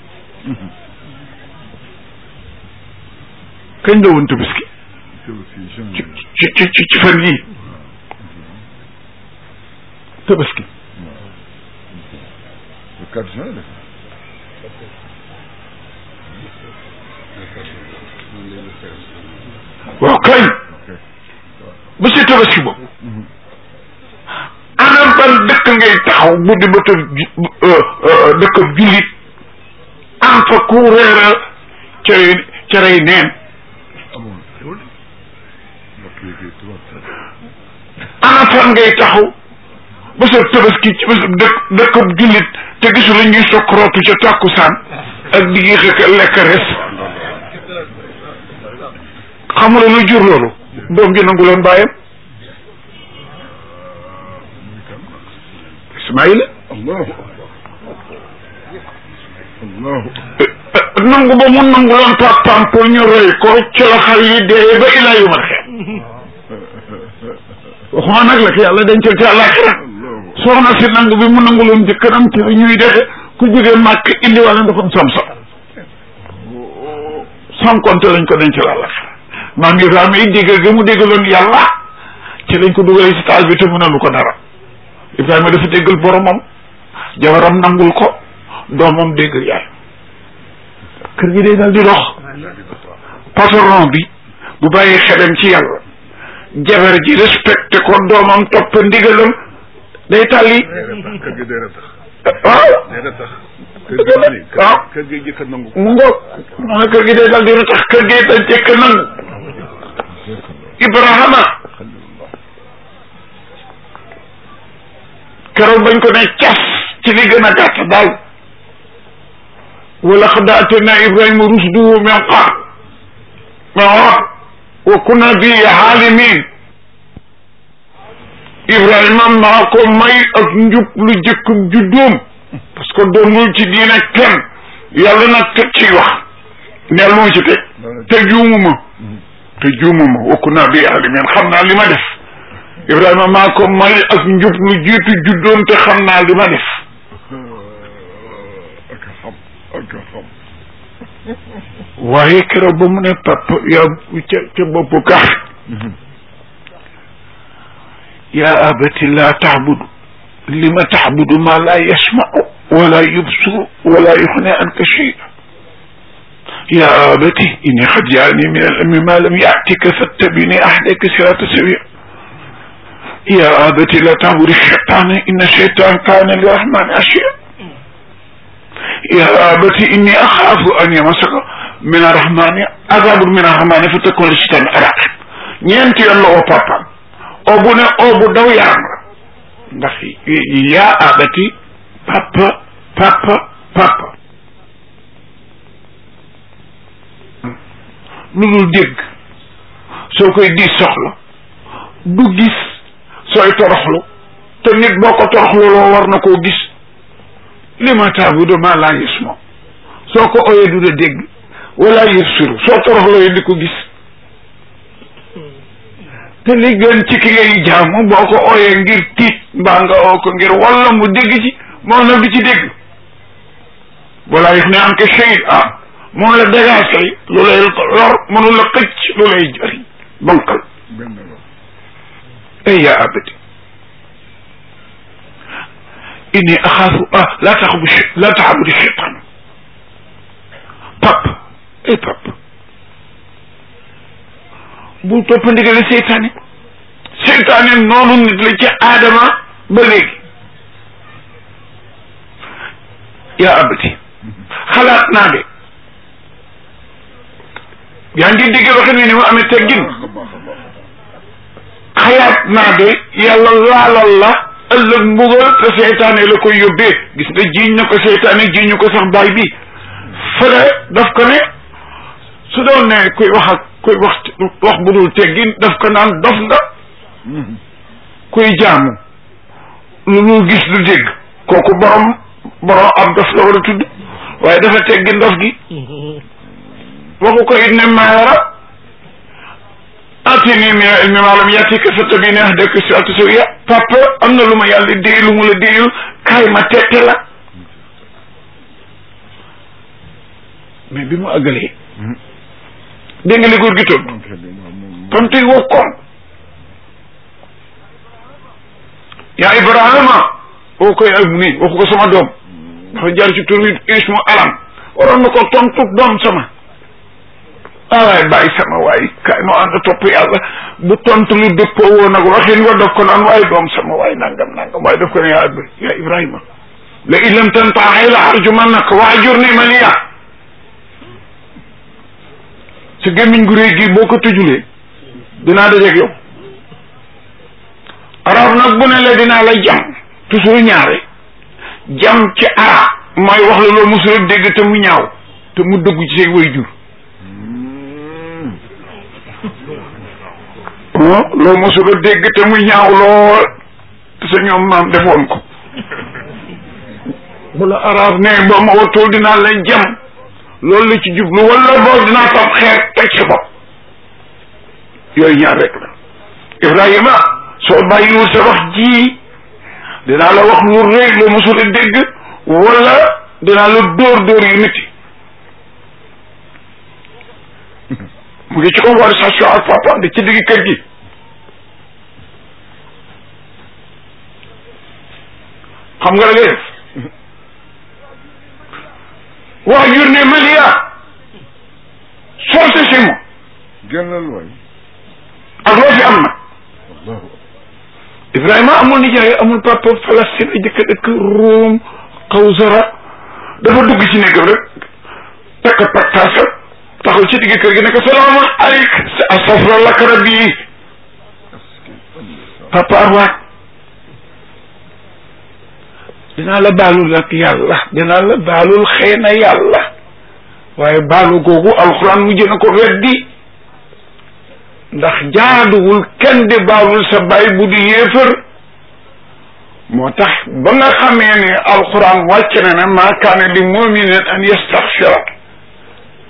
kañ la woon tabaski tabaski ci janvier ci ci ci ci fan yii tabaski le 4 juin la waaw kañ ba si tabaski boobu ana ban dëkk ngay taxaw bu di bëta dëkk jullit am fa ku reera cere cerey neen amoon mbokk yi kay tubaab ana fan ngay taxaw ba sa tabaski ci ba sa dëkk dëkkab jullit te gisu la ñuy sokkrootu ca tàkkusaan ak di yéex a lekk res xamula lu jur loolu doom ji nangu loon bàyyam Ismaïla allahu allahu nangu ba mu nangu loon papaam pour ñu rey ko ci la xar yi dee ba ilaa yu ma xeet waxuma nag la ko yàlla dencal ci àllaaxira allahu soxna si nangu bi mu nangu loon jëkkëram ci ñuy defe ku jógee màkk indi wala ndoxam sam-sam sans compter lañ ko dencal àllaaxira maam Ibrahima yi déggal ga mu déggaloon yàlla ci lañ ko dugalee si taal bi te mënalu ko dara Ibrahima dafa déggal boromam jabaram nangul ko doomam déggal yaay kër gi day dal di dox patron bi bu bàyyi xelam ci yàlla jabar ji respecté ko doomam topp ndigalam day tàlli kër gi day ratax waaw day ratax kër gi ma ni waaw kër gi jëkk a nangu mu ngoog moo ne kër gi day dal di tax kër gi day jëkk nangu Ibrahima keroog bañ ko ne cas ci li gën a gàtt daal wa laqad aatayna Ibrahima rushdahu min qabl wa kunna bihi aalimin Ibrahima maa ko may ak njub lu jëkk juddoom parce que doonul ci diine kenn yàlla nag teg ci wax neel moo ci teg te juumuma te juumuma wa kunna bihi aalimin xam naa li ma def Ibrahima maa ko may ak njub lu jiitu juddoon te xam naa li ma def ak a xam ak a xam waaye keroog ba mu ne papa yaa ca ca boppu kaaf yaa abati laa taxbudu li ma taxbudu maa laa yasmau wala yubsuru wala yuxne anka shay'a yaa abati inni xad jaani min al ilmi ma lam yaatika fattabini ahdaka sirata sawiya yaa abati laa taxbudu shaytaana inna shaytaan kaana lirahmani asiya yaa abati inni axaafu an yamasaka min arrahmani azabun min arrahmani fa takun li shaytaani araqib ñeenti yoon la oo papaam oo bu ne oo bu daw yaram la ndax yaa abati papa papa papa lu dul dégg soo koy diis soxla du gis sooy toroxlu te nit boo ko toroxlu loo war na koo gis li ma taabudu maa laa yasma soo ko oyee du la dégg wala yubsiru soo toroxloo di ko gis te li gën ci ki ngay jaamu boo ko ooyee ngir tiit mbaa nga oo ko ngir walla mu dégg ci moom nag du ci dégg wala yëf ne am ke shay ah mun la dégagé lu lay lor mënu la xëcc lu lay jëriñ bonkal benn la ay yaa abati inni axaafu ah laa taxabu laa taxabudu cheytaan pap ay pap bul topp ndigali seytaane seytaane noonu nit la ci aadama ba léegi yaa abati xalaat naa de yaa ngi dégg waxin wi ni mu amee teggin baax a baax a baax xalaat naa de yàlla laalal la ëllëg mbugal te seytaane la koy yóbbee gis nga jiiñ na ko seytaane jiiñ ñu ko sax baay bi fële daf ko ne su doon ne kuy wax ak kuy wax wax bu dul teggin daf ko naan dof nga kuy jaamu lu lu gis du dégg kooku borom borom ab dof la war a tudd waaye dafa teggin dof gi waxu ko it ne maayara atini min ilmi ma lam yatika fattabini ahdaka sirata sawiya papa am na lu ma yàlla déy lu mu la déyul kaay ma tette la mais bi mu àggalee dégg nga li góor gi tontu moom xel moom moom tontu yi wokkoon yaa Ibrahima boo koy ak nii waxu ko sama doom dafa jaar ci tur wi ismu alam waroon na ko tontu doom sama ah waay bàyyi sama waay kaay noo ànd topp yàlla bu tontu lu dëppoo woon ak waxin wa daf ko naan waaye doom sama waay nangam nangam waaye daf ko ne yaa yaa Ibrahima la in lam tantahi la arjumannaka wahjurni maliya sa gémmiñ gu réy gi boo ko tëjulee dinaa dajeeg yow arab nag bu ne la dinaa la jam toujours ñaare jam ci arab mooy wax la loo mosul dégg te mu ñaaw te mu dëggu ci say way jur ah loo mosul a dégg te mu ñaaw lool te sa ñoom maam defoon ko bu la arab ne boo ma watul dinaa la jam loolu la ci jublu wala boog dinaa fab xeer teg sa bopp yooyu ñaar rek la Ibrahima soo bàyyiwul sa wax ji dinaa la wax lu rëy lu mosul a dégg wala dinaa la dóor dóor yu métti mu ngi ci conversation ak papa di ci digg kër gi xam nga la ngay def waa jur ne Malia sorte si moi génnal waay ak loo fi am nag allahu Ibrahima amul nijaay amul papa Palestine a jëkk dëkk Rome Kawsara dafa dugg ci néegam rek takk paktaasa taxaw ci digg kër gi ne ko salaamu aleyk astafra lak rabbi papa arwaat dinaa la baalul ak yàlla dinaa la baalul xëy na yàlla waaye baalu googu alxuraan mujj na ko weddi ndax jaaduwul kenn di baalul sa baay bu di yéefër moo tax ba nga xamee ne alxuraan wàcc na ne maa kaane li muminin an yastaxfira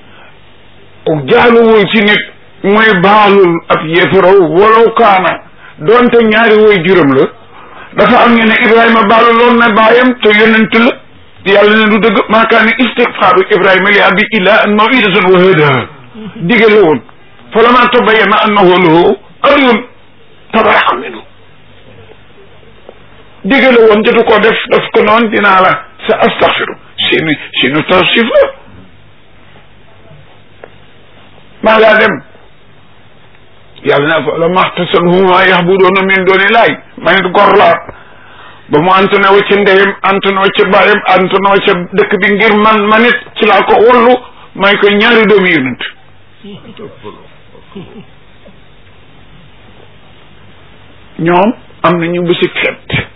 jaaduwul ci nit mooy baalul ab yéefëraw walaw kaana doonte ñaari woy juróom la dafa am ñu ne Ibrahima baalu loon na baayam te yonent la yàlla ne du dëgg maa kaana istigfaaru Ibrahima li abi illa an mawidatan wa hada dige la woon fa lama tabayyana annahu lahu adyun tabarra'a minhu dige la woon jotu ko def daf ko noon dinaa la sa astaghfiru sinu sinu tawsif la maa ngaa dem yàlla na fa la maxtasalhuma yaxbudoona min dooni laay ma nit gor laa ba mu antone wa ca ndeyam antone wa ca baayam antone wa ca dëkk bi ngir man ma nit ci laa ko wallu may ko ñaari doomi yonent ñoom am nañu bési fet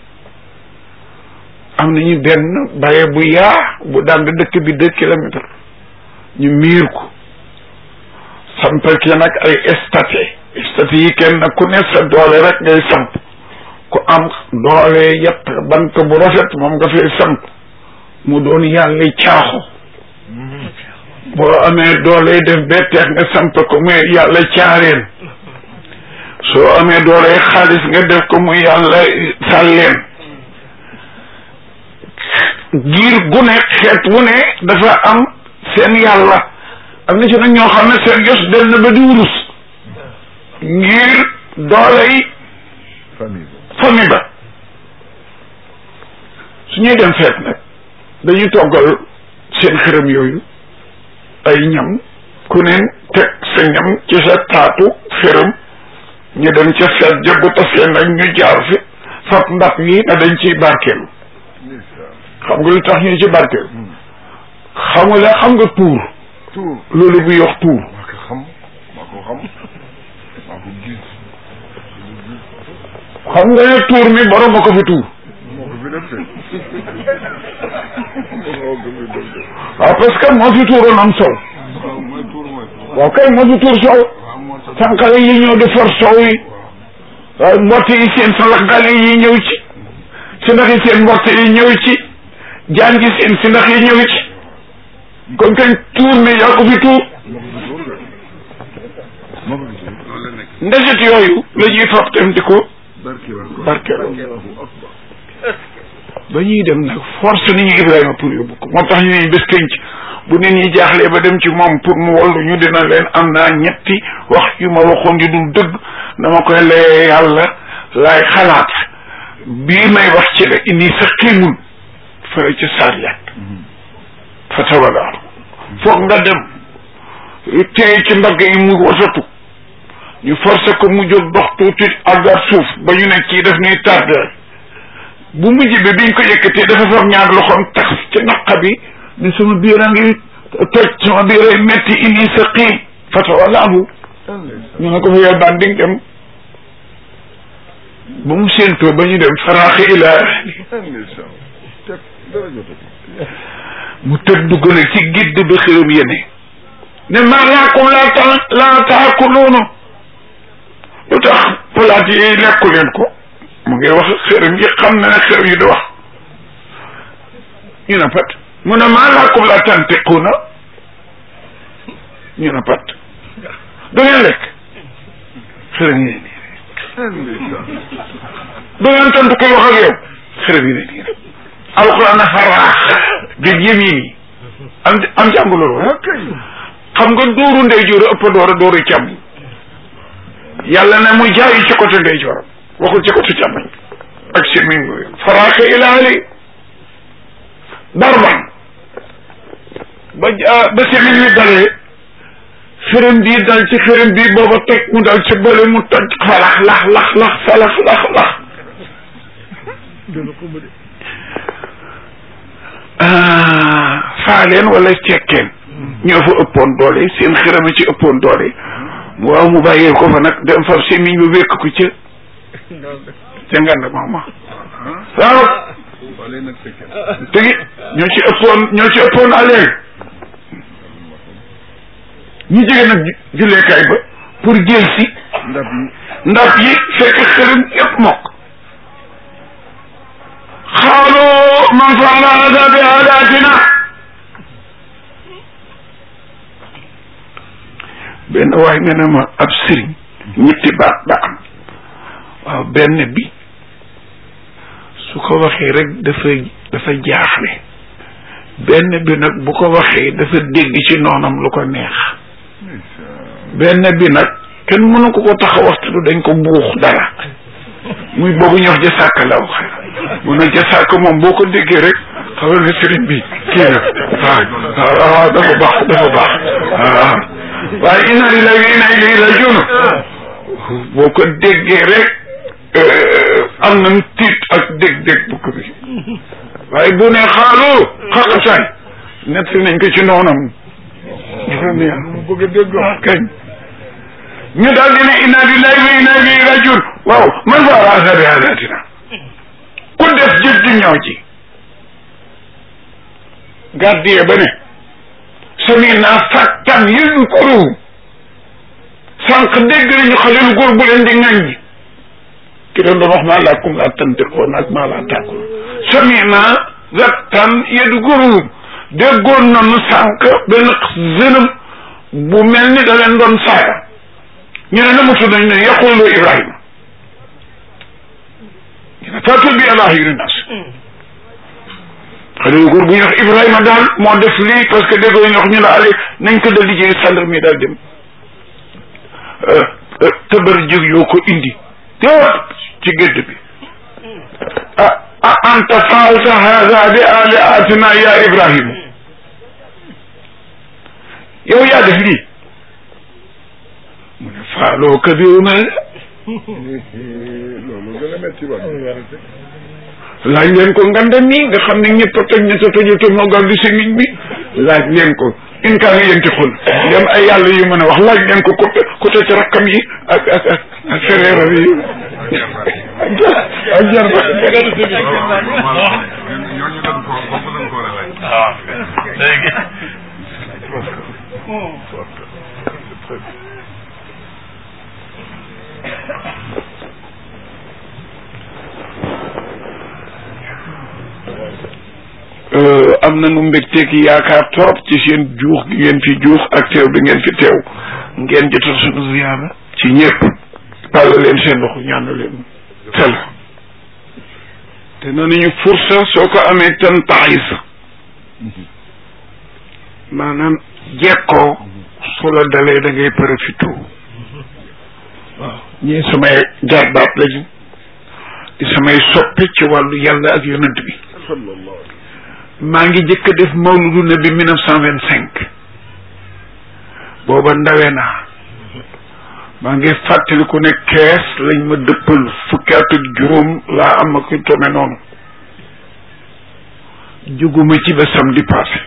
am nañu benn baye bu yaa bu daan dëkk bi deux kilomètres ñu miir ko sampal ki nag ay statue statue yi kenn ku ne sa doole rek ngay samp ku am doole yett bant bu rafet moom nga fay samp mu doon yàlla caaxo boo amee doole def betteex nga samp ko muy yàlla caareen soo amee doole xaalis nga def ko muy yàlla sàlleen giir gu ne xeet wu ne dafa am seen yàlla am na ci nag ñoo xam ne seen yos dem na ba di wurus ngir doole yi famille ba su ñuy dem feet nag dañuy toggal seen xërëm yooyu ay ñam ku ne teg sa ñam ci sa taatu xërëm ñu dem ca feet jëggu tasee nag ñu jaar fi fab ndab yi na dañ ciy barkeelu xam nga lu tax ñu ci barkeelu xam nga la xam nga tuur tuur loolu bu yox tuur maa ko xam maa ko xam maa ko gis xam nga ne tuur mi borom a ko fi tuur moo ko fi def de moo ko fi def de waaw parce que moo fi tuuroon am sow waaw mooy tuur mooy tuur waaw kay moo fi tuur sow waaw moo tax sànqale yi ñëw di for sow yi waaye mbott yi seen salaxgale yi ñëw ci si ndax yi seen mbott yi ñëw ci jaan gi seen si ndax yi ñëw ci kon kañ tuur mi yaa ko fi tuur moo ko fi tuur de moo ko fi tuur loolu la nekk ndeset yooyu la ñuy fab dem di ko barke la ko barkeeloo Allahu akbar ba ñuy dem nag force ni ñu Ibrahima pour yóbbu ko moo tax ñu ne bés penc bu nit ñi jaaxlee ba dem ci moom pour mu wallu ñu dina leen am naa ñetti wax yu ma waxoon yu dul dëgg dama koy lee yàlla laay xalaat bii may wax ci la indi sa xiimul fële ci saar yàgg fa tawalaaru foog nga dem téye ci mbagg yi mu wasatu ñu forcé ko mu jóg dox tuuti àggaat suuf ba ñu ne kii daf ñuy tardé bu mujj bi biñ ko yëkkatee dafa fab ñaar loxoom tax ci naqa bi ni sama biir a ngi toj sama biir ay metti inni sa xiim fatawallahu ñu ne ko fa yow daan di nga dem ba mu séentoo ba ñu dem faraaxi ila ndeysaan teg dara jotati mu tëdd dugg na ci gidd ba xëram yene ne maa laakum laa ta laa taakuluunu lu tax palaat yi lekku leen ko mu ngi wax xërëm yi xam na ne xërëm yi du wax ñu ne pat mu ne maa laakum laa tantiquuna ñu ne pat du ngeen lekk xërëm yi ne nii ndeysaan du ngeen tontu koy wax ak yow xërëm yi ne nii rek alquran a faraax bil yamini am am jàng loolu ah kay xam nga dóoru ndeyjoor ëpp doora dóoru càmm yàlla ne mu jaayi ci côté ndeyjooram waxul ci côté càmmoñ ak si mi ngi faraaxe ilaali darban ba ja- ba semin wi dalee xërëm bii dal ci xërëm bii booba toj mu dal ci bële mu toj falax lax lax lax falax lax lax ah faaleen wala cekkeen ñoo fa ëppoon doole seen xërëm a ci ëppoon doole waaw mu bàyyee ko fa nag dem far semiñ ba wékk ko ca ca ngand maama waaw wala nag fekkee tegi ñoo ci ëppoon ñoo ci ëppoon aleen ñu jóge nag ju- julleekaay ba pour jël si ndab yi ndab yi fekk xërëm yëpp mokk xaalu man faala hada bi aadatina benn waay nee na ma ab sëriñ ñetti baat ba am waaw benn bi su ko waxee rek dafa dafa jaaxle benn bi nag bu ko waxee dafa dégg ci noonam lu ko neex benn bi nag kenn mënu ko ko tax a waxtu dañ ko buux dara muy boobu ñox ja sàkk la wax mu ne ja sàkk moom boo ko déggee rek xamal ne sëriñ bi kii na waaw waaw dafa baax dafa baax waaw waaye inna lillahi wa inna ilayhi rajiun boo ko déggee rek am nañ tiit ak dég-dég bu ko bi waaye bu ne xaalu xaqataay nett nañ ko ci noonam dafa neex mu bëgg a dégg kañ ñu daal di ne inna lillahi wa inna ilayhi rajiun waaw man fa ala bi hadatina ku def jëf ju ñaaw ji gardien ba ne sami naa fàttan yëzkuruhu sànq dégg nañu xale lu góor bu leen di ŋàññi ki doon doon wax maa laakum laa tantiqoon ak maa laa tàkkoon sami naa zattan yëzkuruhu déggoon nañu sànq benn jeune bu mel ni da leen doon saaga ñu ne na mu tudd nañ ne yaqulu Ibrahima ñu ne fàttu bi ala xayri nas xale yu góor bu ñuy wax Ibrahima daal moo def lii parce que déggoo ñu wax ñu la ale nañ ko da liggéey sàndar mi daal dem tëbër jóg yoo ko indi tépp ci gédd bi ah ah anta faalta hada bi aliatina ya Ibrahima yow yaa def lii mu ne faaloo kabiruna loolu gën a métti woon laaj leen ko ngande nii nga xam ne ñëpp a toj ñett a tojul te moo gàddu semiñ bi laaj leen ko in kaa nga yenti xul dem ay yàlla yu mën a wax laaj leen ko côté côté ci rakkam yi ak ak ak ak fereeram yi ak jarba ñooñu dañ ko bokk dañ ko war a laaj waaw léegi am nañu mbégteeg yaakaar trop ci seen juux gi ngeen fi juux ak teew bi ngeen fi teew ngeen jotal sunu ziyaara ci ñëpp tàll leen seen loxo ñaan leen tel te noonu ñu fursa soo ko amee tan taxis maanaam jekkoo su la dalee da ngay profité waaw ñii samay jarbaat lañu di samay soppe ci wàllu yàlla ak yonent bi maa ngi jëkk a def mawludu nabi mille neuf cent vingt cinq booba ndawe naa maa ngi fàttaliku ne kees lañ ma dëppal fukki at ak juróom laa am ak tome noonu juguma ci ba samedi passé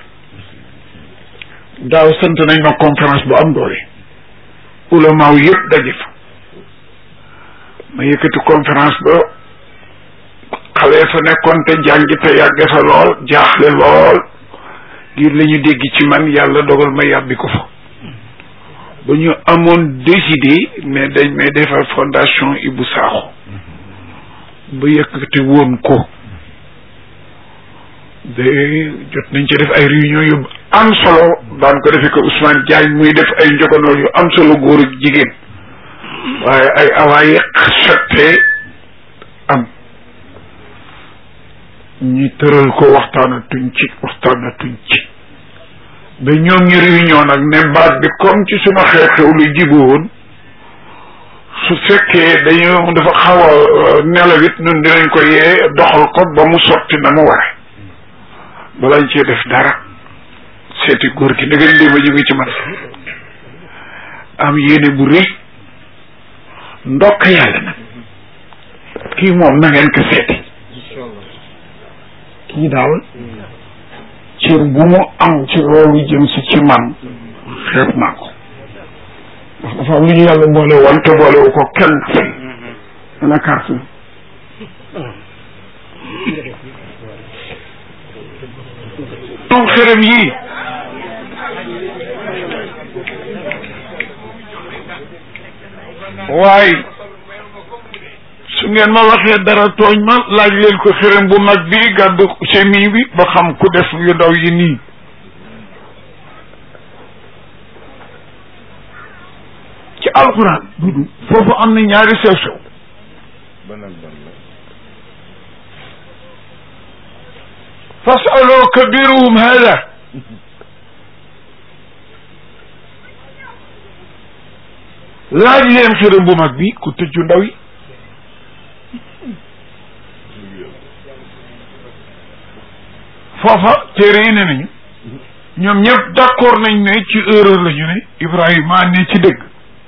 daaw sant nañ ma conférence bu am doole ulamaaw yëpp daje fa ma yëkkati conférence ba xale fa nekkoon te jàngi te yàgge fa lool jaaxle lool ngir la ñu dégg ci man yàlla dogal ma yàbbi ko fa ba ñu amoon décidé mais dañ may defal fondation Ibou Sakho ba yëkkati woon ko de jot nañ ci def ay réunion yu am solo daan ko defee ko Ousmane Diagne muy def ay njogonool yu am solo góor ak jigéen waaye ay awaaye sottee am ñi tëral ko waxtaanatuñ ci waxtaanatuñ ci ba ñoom ñu réunion nag ne baat bi comme ci suma xew-xew lu jiboon su fekkee dañu dafa xaw a nelawit ñun dinañ ko yee doxal ko ba mu sotti na mu ware balañ cee def dara seeti góor gi ndegeen lii ma jóge ci man am yéene bu rëy ndokk yàlla nag kii moom na ngeen ko seeti kii daal cër bu mu am ci loolu jëm si ci man xeeb naa ko ndax dafa am lu ñu yàlla boole woon te boolewu ko kenn dana carte moom xërëm yii waaye su ngeen ma waxee dara tooñ ma laaj leen ko xërëm bu mag bi gàddu semi bi ba xam ku def yu ndaw yi nii ci alxuraan dudu foofu am na ñaari sew sew ban ak ban la fasalu kabiruhum hada laaj leen xërëm bu mag bi ku tëju ndaw yi foofa téere yi ne nañu ñoom ñëpp d'accord nañ ne ci erreur la ñu ne Ibrahima ne ci dëgg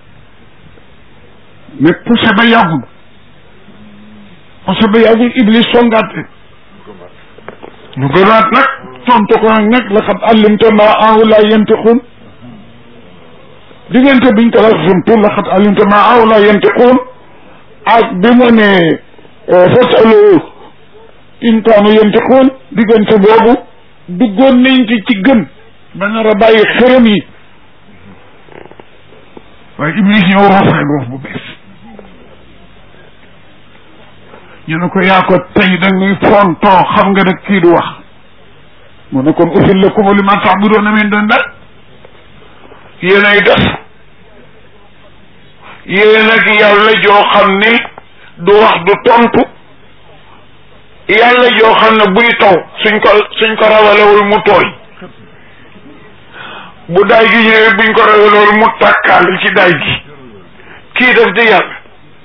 mais poussé ba yàggul poussé ba yàggul Iblis songaat ñu gënaat nag tontu ko nag nag la xam allimta ma awla yantiqun diggante biñ ko la xamtu la xam allimta ma awla yantiqun ak bi mu ne fasalu in kaanu yantiqun diggante boobu duggoon nañ ci ci gën ba nar a bàyyi xërëm yi waaye Iblis ñëw rafet roof bu bees ñu ne ko yaa ko tey da ngay fontoo xam nga nag kii du wax mu ne kon uxil lakum li ma ta'buduuna min doonillah yéen ay def yéen ak yàlla joo xam ne du wax du tontu yàlla joo xam ne buy taw suñ ko suñ ko rawalewul mu tooy bu daay gi ñëwee buñ ko rawalewul mu tàkkaal ci daay gi kii def di yàlla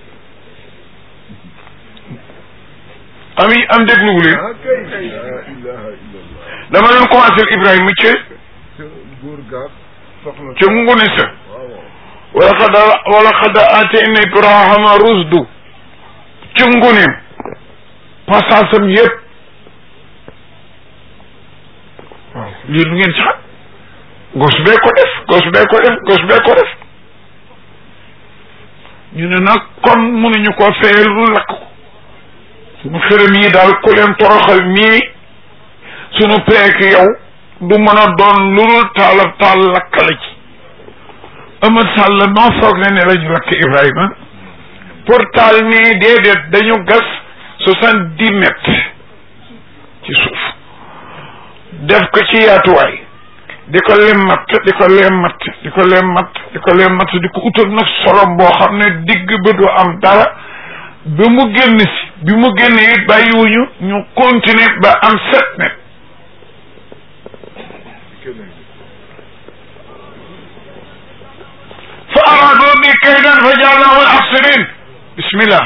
ami am dégluwu leen ah kay la ilaha illallah dama leen commencé Ibrahima ca ca góor gaaf soxna ca ngune sa waaw wala xad wala xad atayna Ibrahima rusdu ca nguneem passage am yëpp waaw lii lu ngeen ci xam gos bee ko def gos bee ko def gos bee ko def ñu ne nag kon mënuñu ko fayal lu lakk ko suñu xërëm yi daal ku leen toroxal nii suñu peek yow du mën a doon lu dul taala taal lakkale ci Amad Sall noo foog ne ne la ñu lakk Ibrahima pour taal nii déedéet dañu gas soixante dix mètres ci suuf def ko ci yaatuwaay di ko lemmat di ko lemmat di ko lemmat di ko lemmat di ko utal nag solom boo xam ne digg ba du am dara bi mu génn si bi mu génn it bàyyiwuñu ñu continuer ba am sept mètres keneen fa araadoo bi kaydan fa jaalnahum al-axsariin bismillah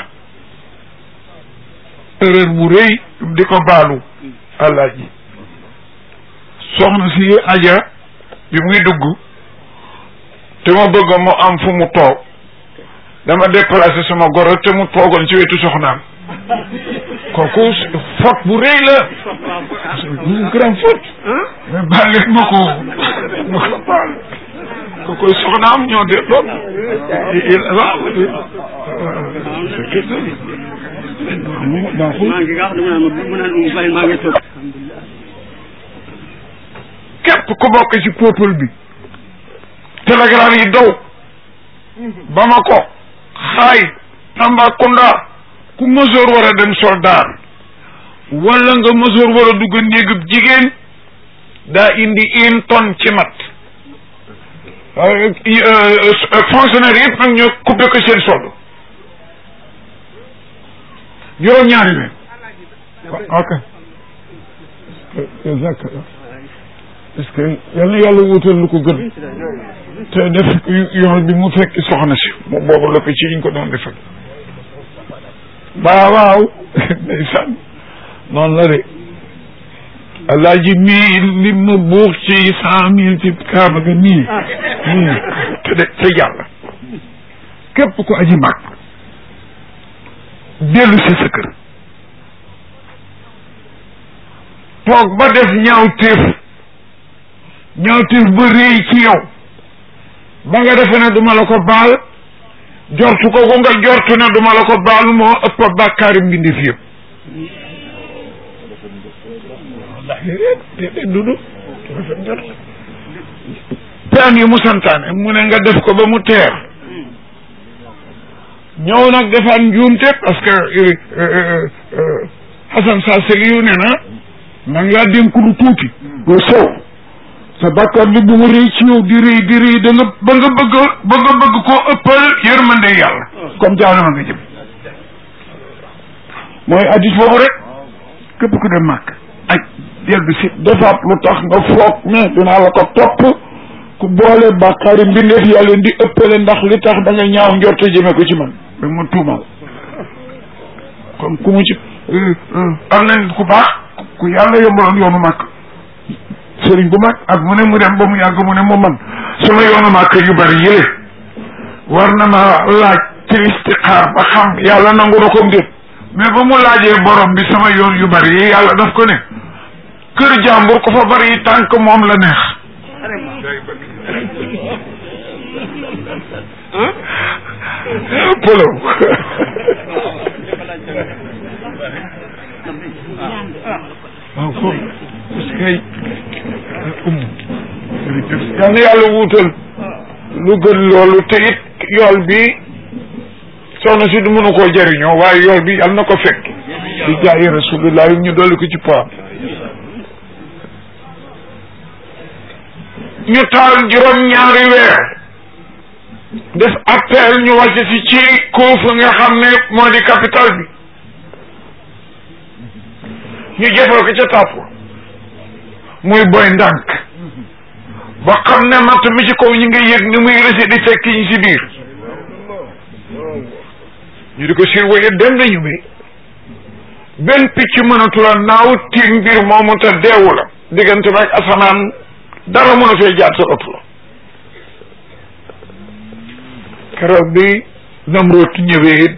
erreur bu rëy di ko baalu àllaaji soxna si aja bi muy dugg te ma bëgg mu am fu mu toog dama déplacé sama goro te mu toogoon ci wetu soxnaam kooku faute bu rëy la une grande faute mais baal leen ma ko ma ko baal kooku soxnaam ñoo de lool waaw baaxul maa ngi nga xam ne mu naan mu naan mu bàyyi maa ngi toog képp ku bokk ci peuple bi télégramme yi daw Bamako xaay Tambacounda ku mësoor war a dem soldat wala nga mësoor war a dugg néegub jigéen daa indi une tonne ci mat fonctionnaire yëpp nag ñoo coupé ko seen solde juróom ñaari weer ok jazakallah parce que yal na yàlla wutal lu ko gën te def yoon bi mu fekk soxna si mu boobu la ko ci yiñ ko doon defal waaw waaw ndeysaan noonu la de alaaji mii li ma buux ci cent mille ci kaaba ga nii nii te de te yàlla képp ku aji mag dellu si sa kër toog ba def ñaaw téef ñaaw téef ba réy ci yow ba nga defe ne duma la ko baal jortu ko ko nga jortu ne duma la ko baal moo ëpp bàkkaari mbindeef yëpp wallahi déedéet dudu rafet njort peen yi mu santaane mu ne nga def ko ba mu teer ñëw nag defaat njuumte parce que Hassan Salseli yu ne na maa ngi laa dénk lu tuuti lu sow sa bàkkaar bi bu mu rëy ci yow di rëy di rëy da nga ba nga bëgg ba nga bëgg koo ëppal yërmande yàlla comme jaanama nga jëm mooy addis boobu rek képp ku dem màkk aj dellu si defaat lu tax nga foog mais dinaa la ko topp ku boole bàkkaari mbindeef yàlla di ëppale ndax li tax da nga ñaaw njorte jëme ko ci man da ma tuumal kon ku mu ci am nañ ku baax ku yàlla yombaloon yoonu màkk sëriñ bu mag ak mu ne mu dem ba mu yàgg mu ne mu man sama yoonu màkk yu bari yële war na ma laaj ci istixaar ba xam yàlla nangu na ko ndéet mais ba mu laajee borom bi sama yoon yu bari yi yàlla daf ko ne kër jàmbur ko fa bari yi tànk moom la neex polo waaw ko parce que um yal na yàlla wuutal lu gën loolu te it yool bi soxna si du mënu koo jëriñoo waaye yool bi yal na ko fekk di jaayi rasulullah ñu dolli ko ci poam ñu taal juróom ñaari weer def appel ñu wàcc si ci Kuufa nga xam ne moo di capital bi ñu jëfal ko ca tàpp muy boy ndànk ba xam ne matt mi ci kaw ñu ngi yëg ni muy rësi di fekk ñu si biir ñu di ko surveiller dem nañu bi benn picc mënatula naaw tiim mbir moomu te deewu la diggante ba ak asamaan dara mën a fee jaat sa ëpp la keroog bi Namroot ñëwee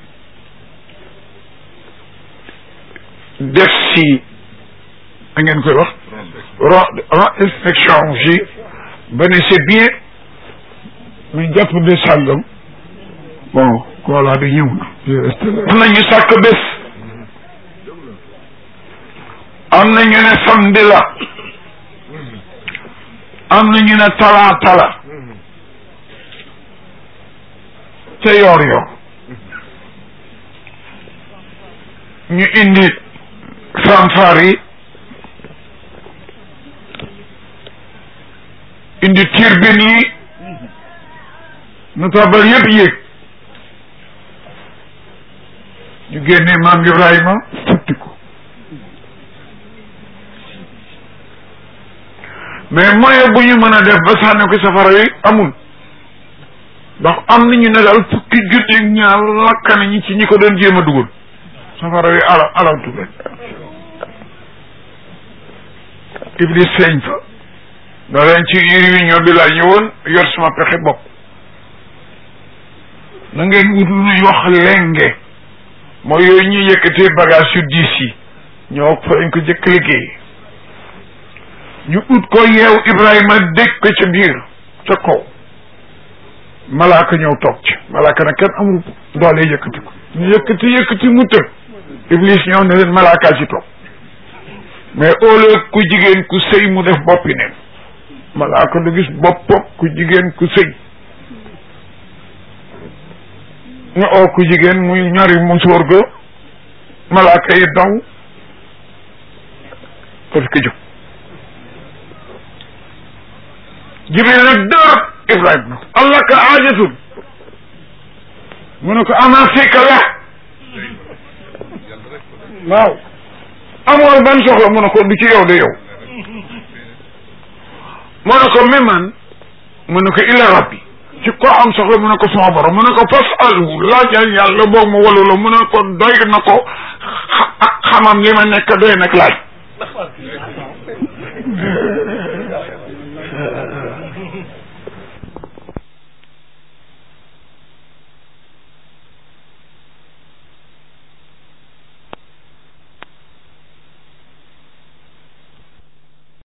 def si da ngeen koy wax ron ron inspection si ba ne c'est bien ñu jàpp de sàngam bon koolaa bi ñëw na am na ñu sàkk bés am na ñu ne samedi la am na ñu ne talaata la te yoor yoor ñu indi fanfare yi indi turbine yi nu tabal yëpp yéeg ñu génne maam Ibrahima futti ko mais moyen bu ñu mën a def ba sànni ko safara yi amul ndax am nañu ne daal fukki junni ñaar lakk nañu ci ñi ko doon jéem a dugal safara yi ala alawtu leen iblis feeñ fa da leen ci réunion bi laa ñëwoon yor sama pexe bopp na ngeen wut lu ñuy wax lenge mooy yooyu ñuy yëkkatee bagage yu diis yi ñoo fa lañ ko jëkk liggéey ñu ut ko yeew Ibrahima dégg ko ca biir ca kaw malaaka ñëw toog ci malaaka nag kenn amul doole yëkkati ko ñu yëkkati yëkkati mu tëb iblis ñëw ne leen malaakaa ci toog mais au lieu ku jigéen ku sëy mu def boppi neen malaaka du gis boppam ku jigéen ku sëy nga oo ku jigéen muy ñari mu sóor ga malaaka yi daw parce que jóg jibril nag dër ibrahima allah ka aajatun mu ne ko ama fika la waaw amoon ban soxla mu ne ko du ci yow de yow mu ne ko mi man mu ne ko ila rabbi ci ko am soxla mu ne ko sama borom mu ne ko fas alhu laajal yàlla boog mu walu la mu ne ko doy na ko xamam li ma nekk doy nag laaj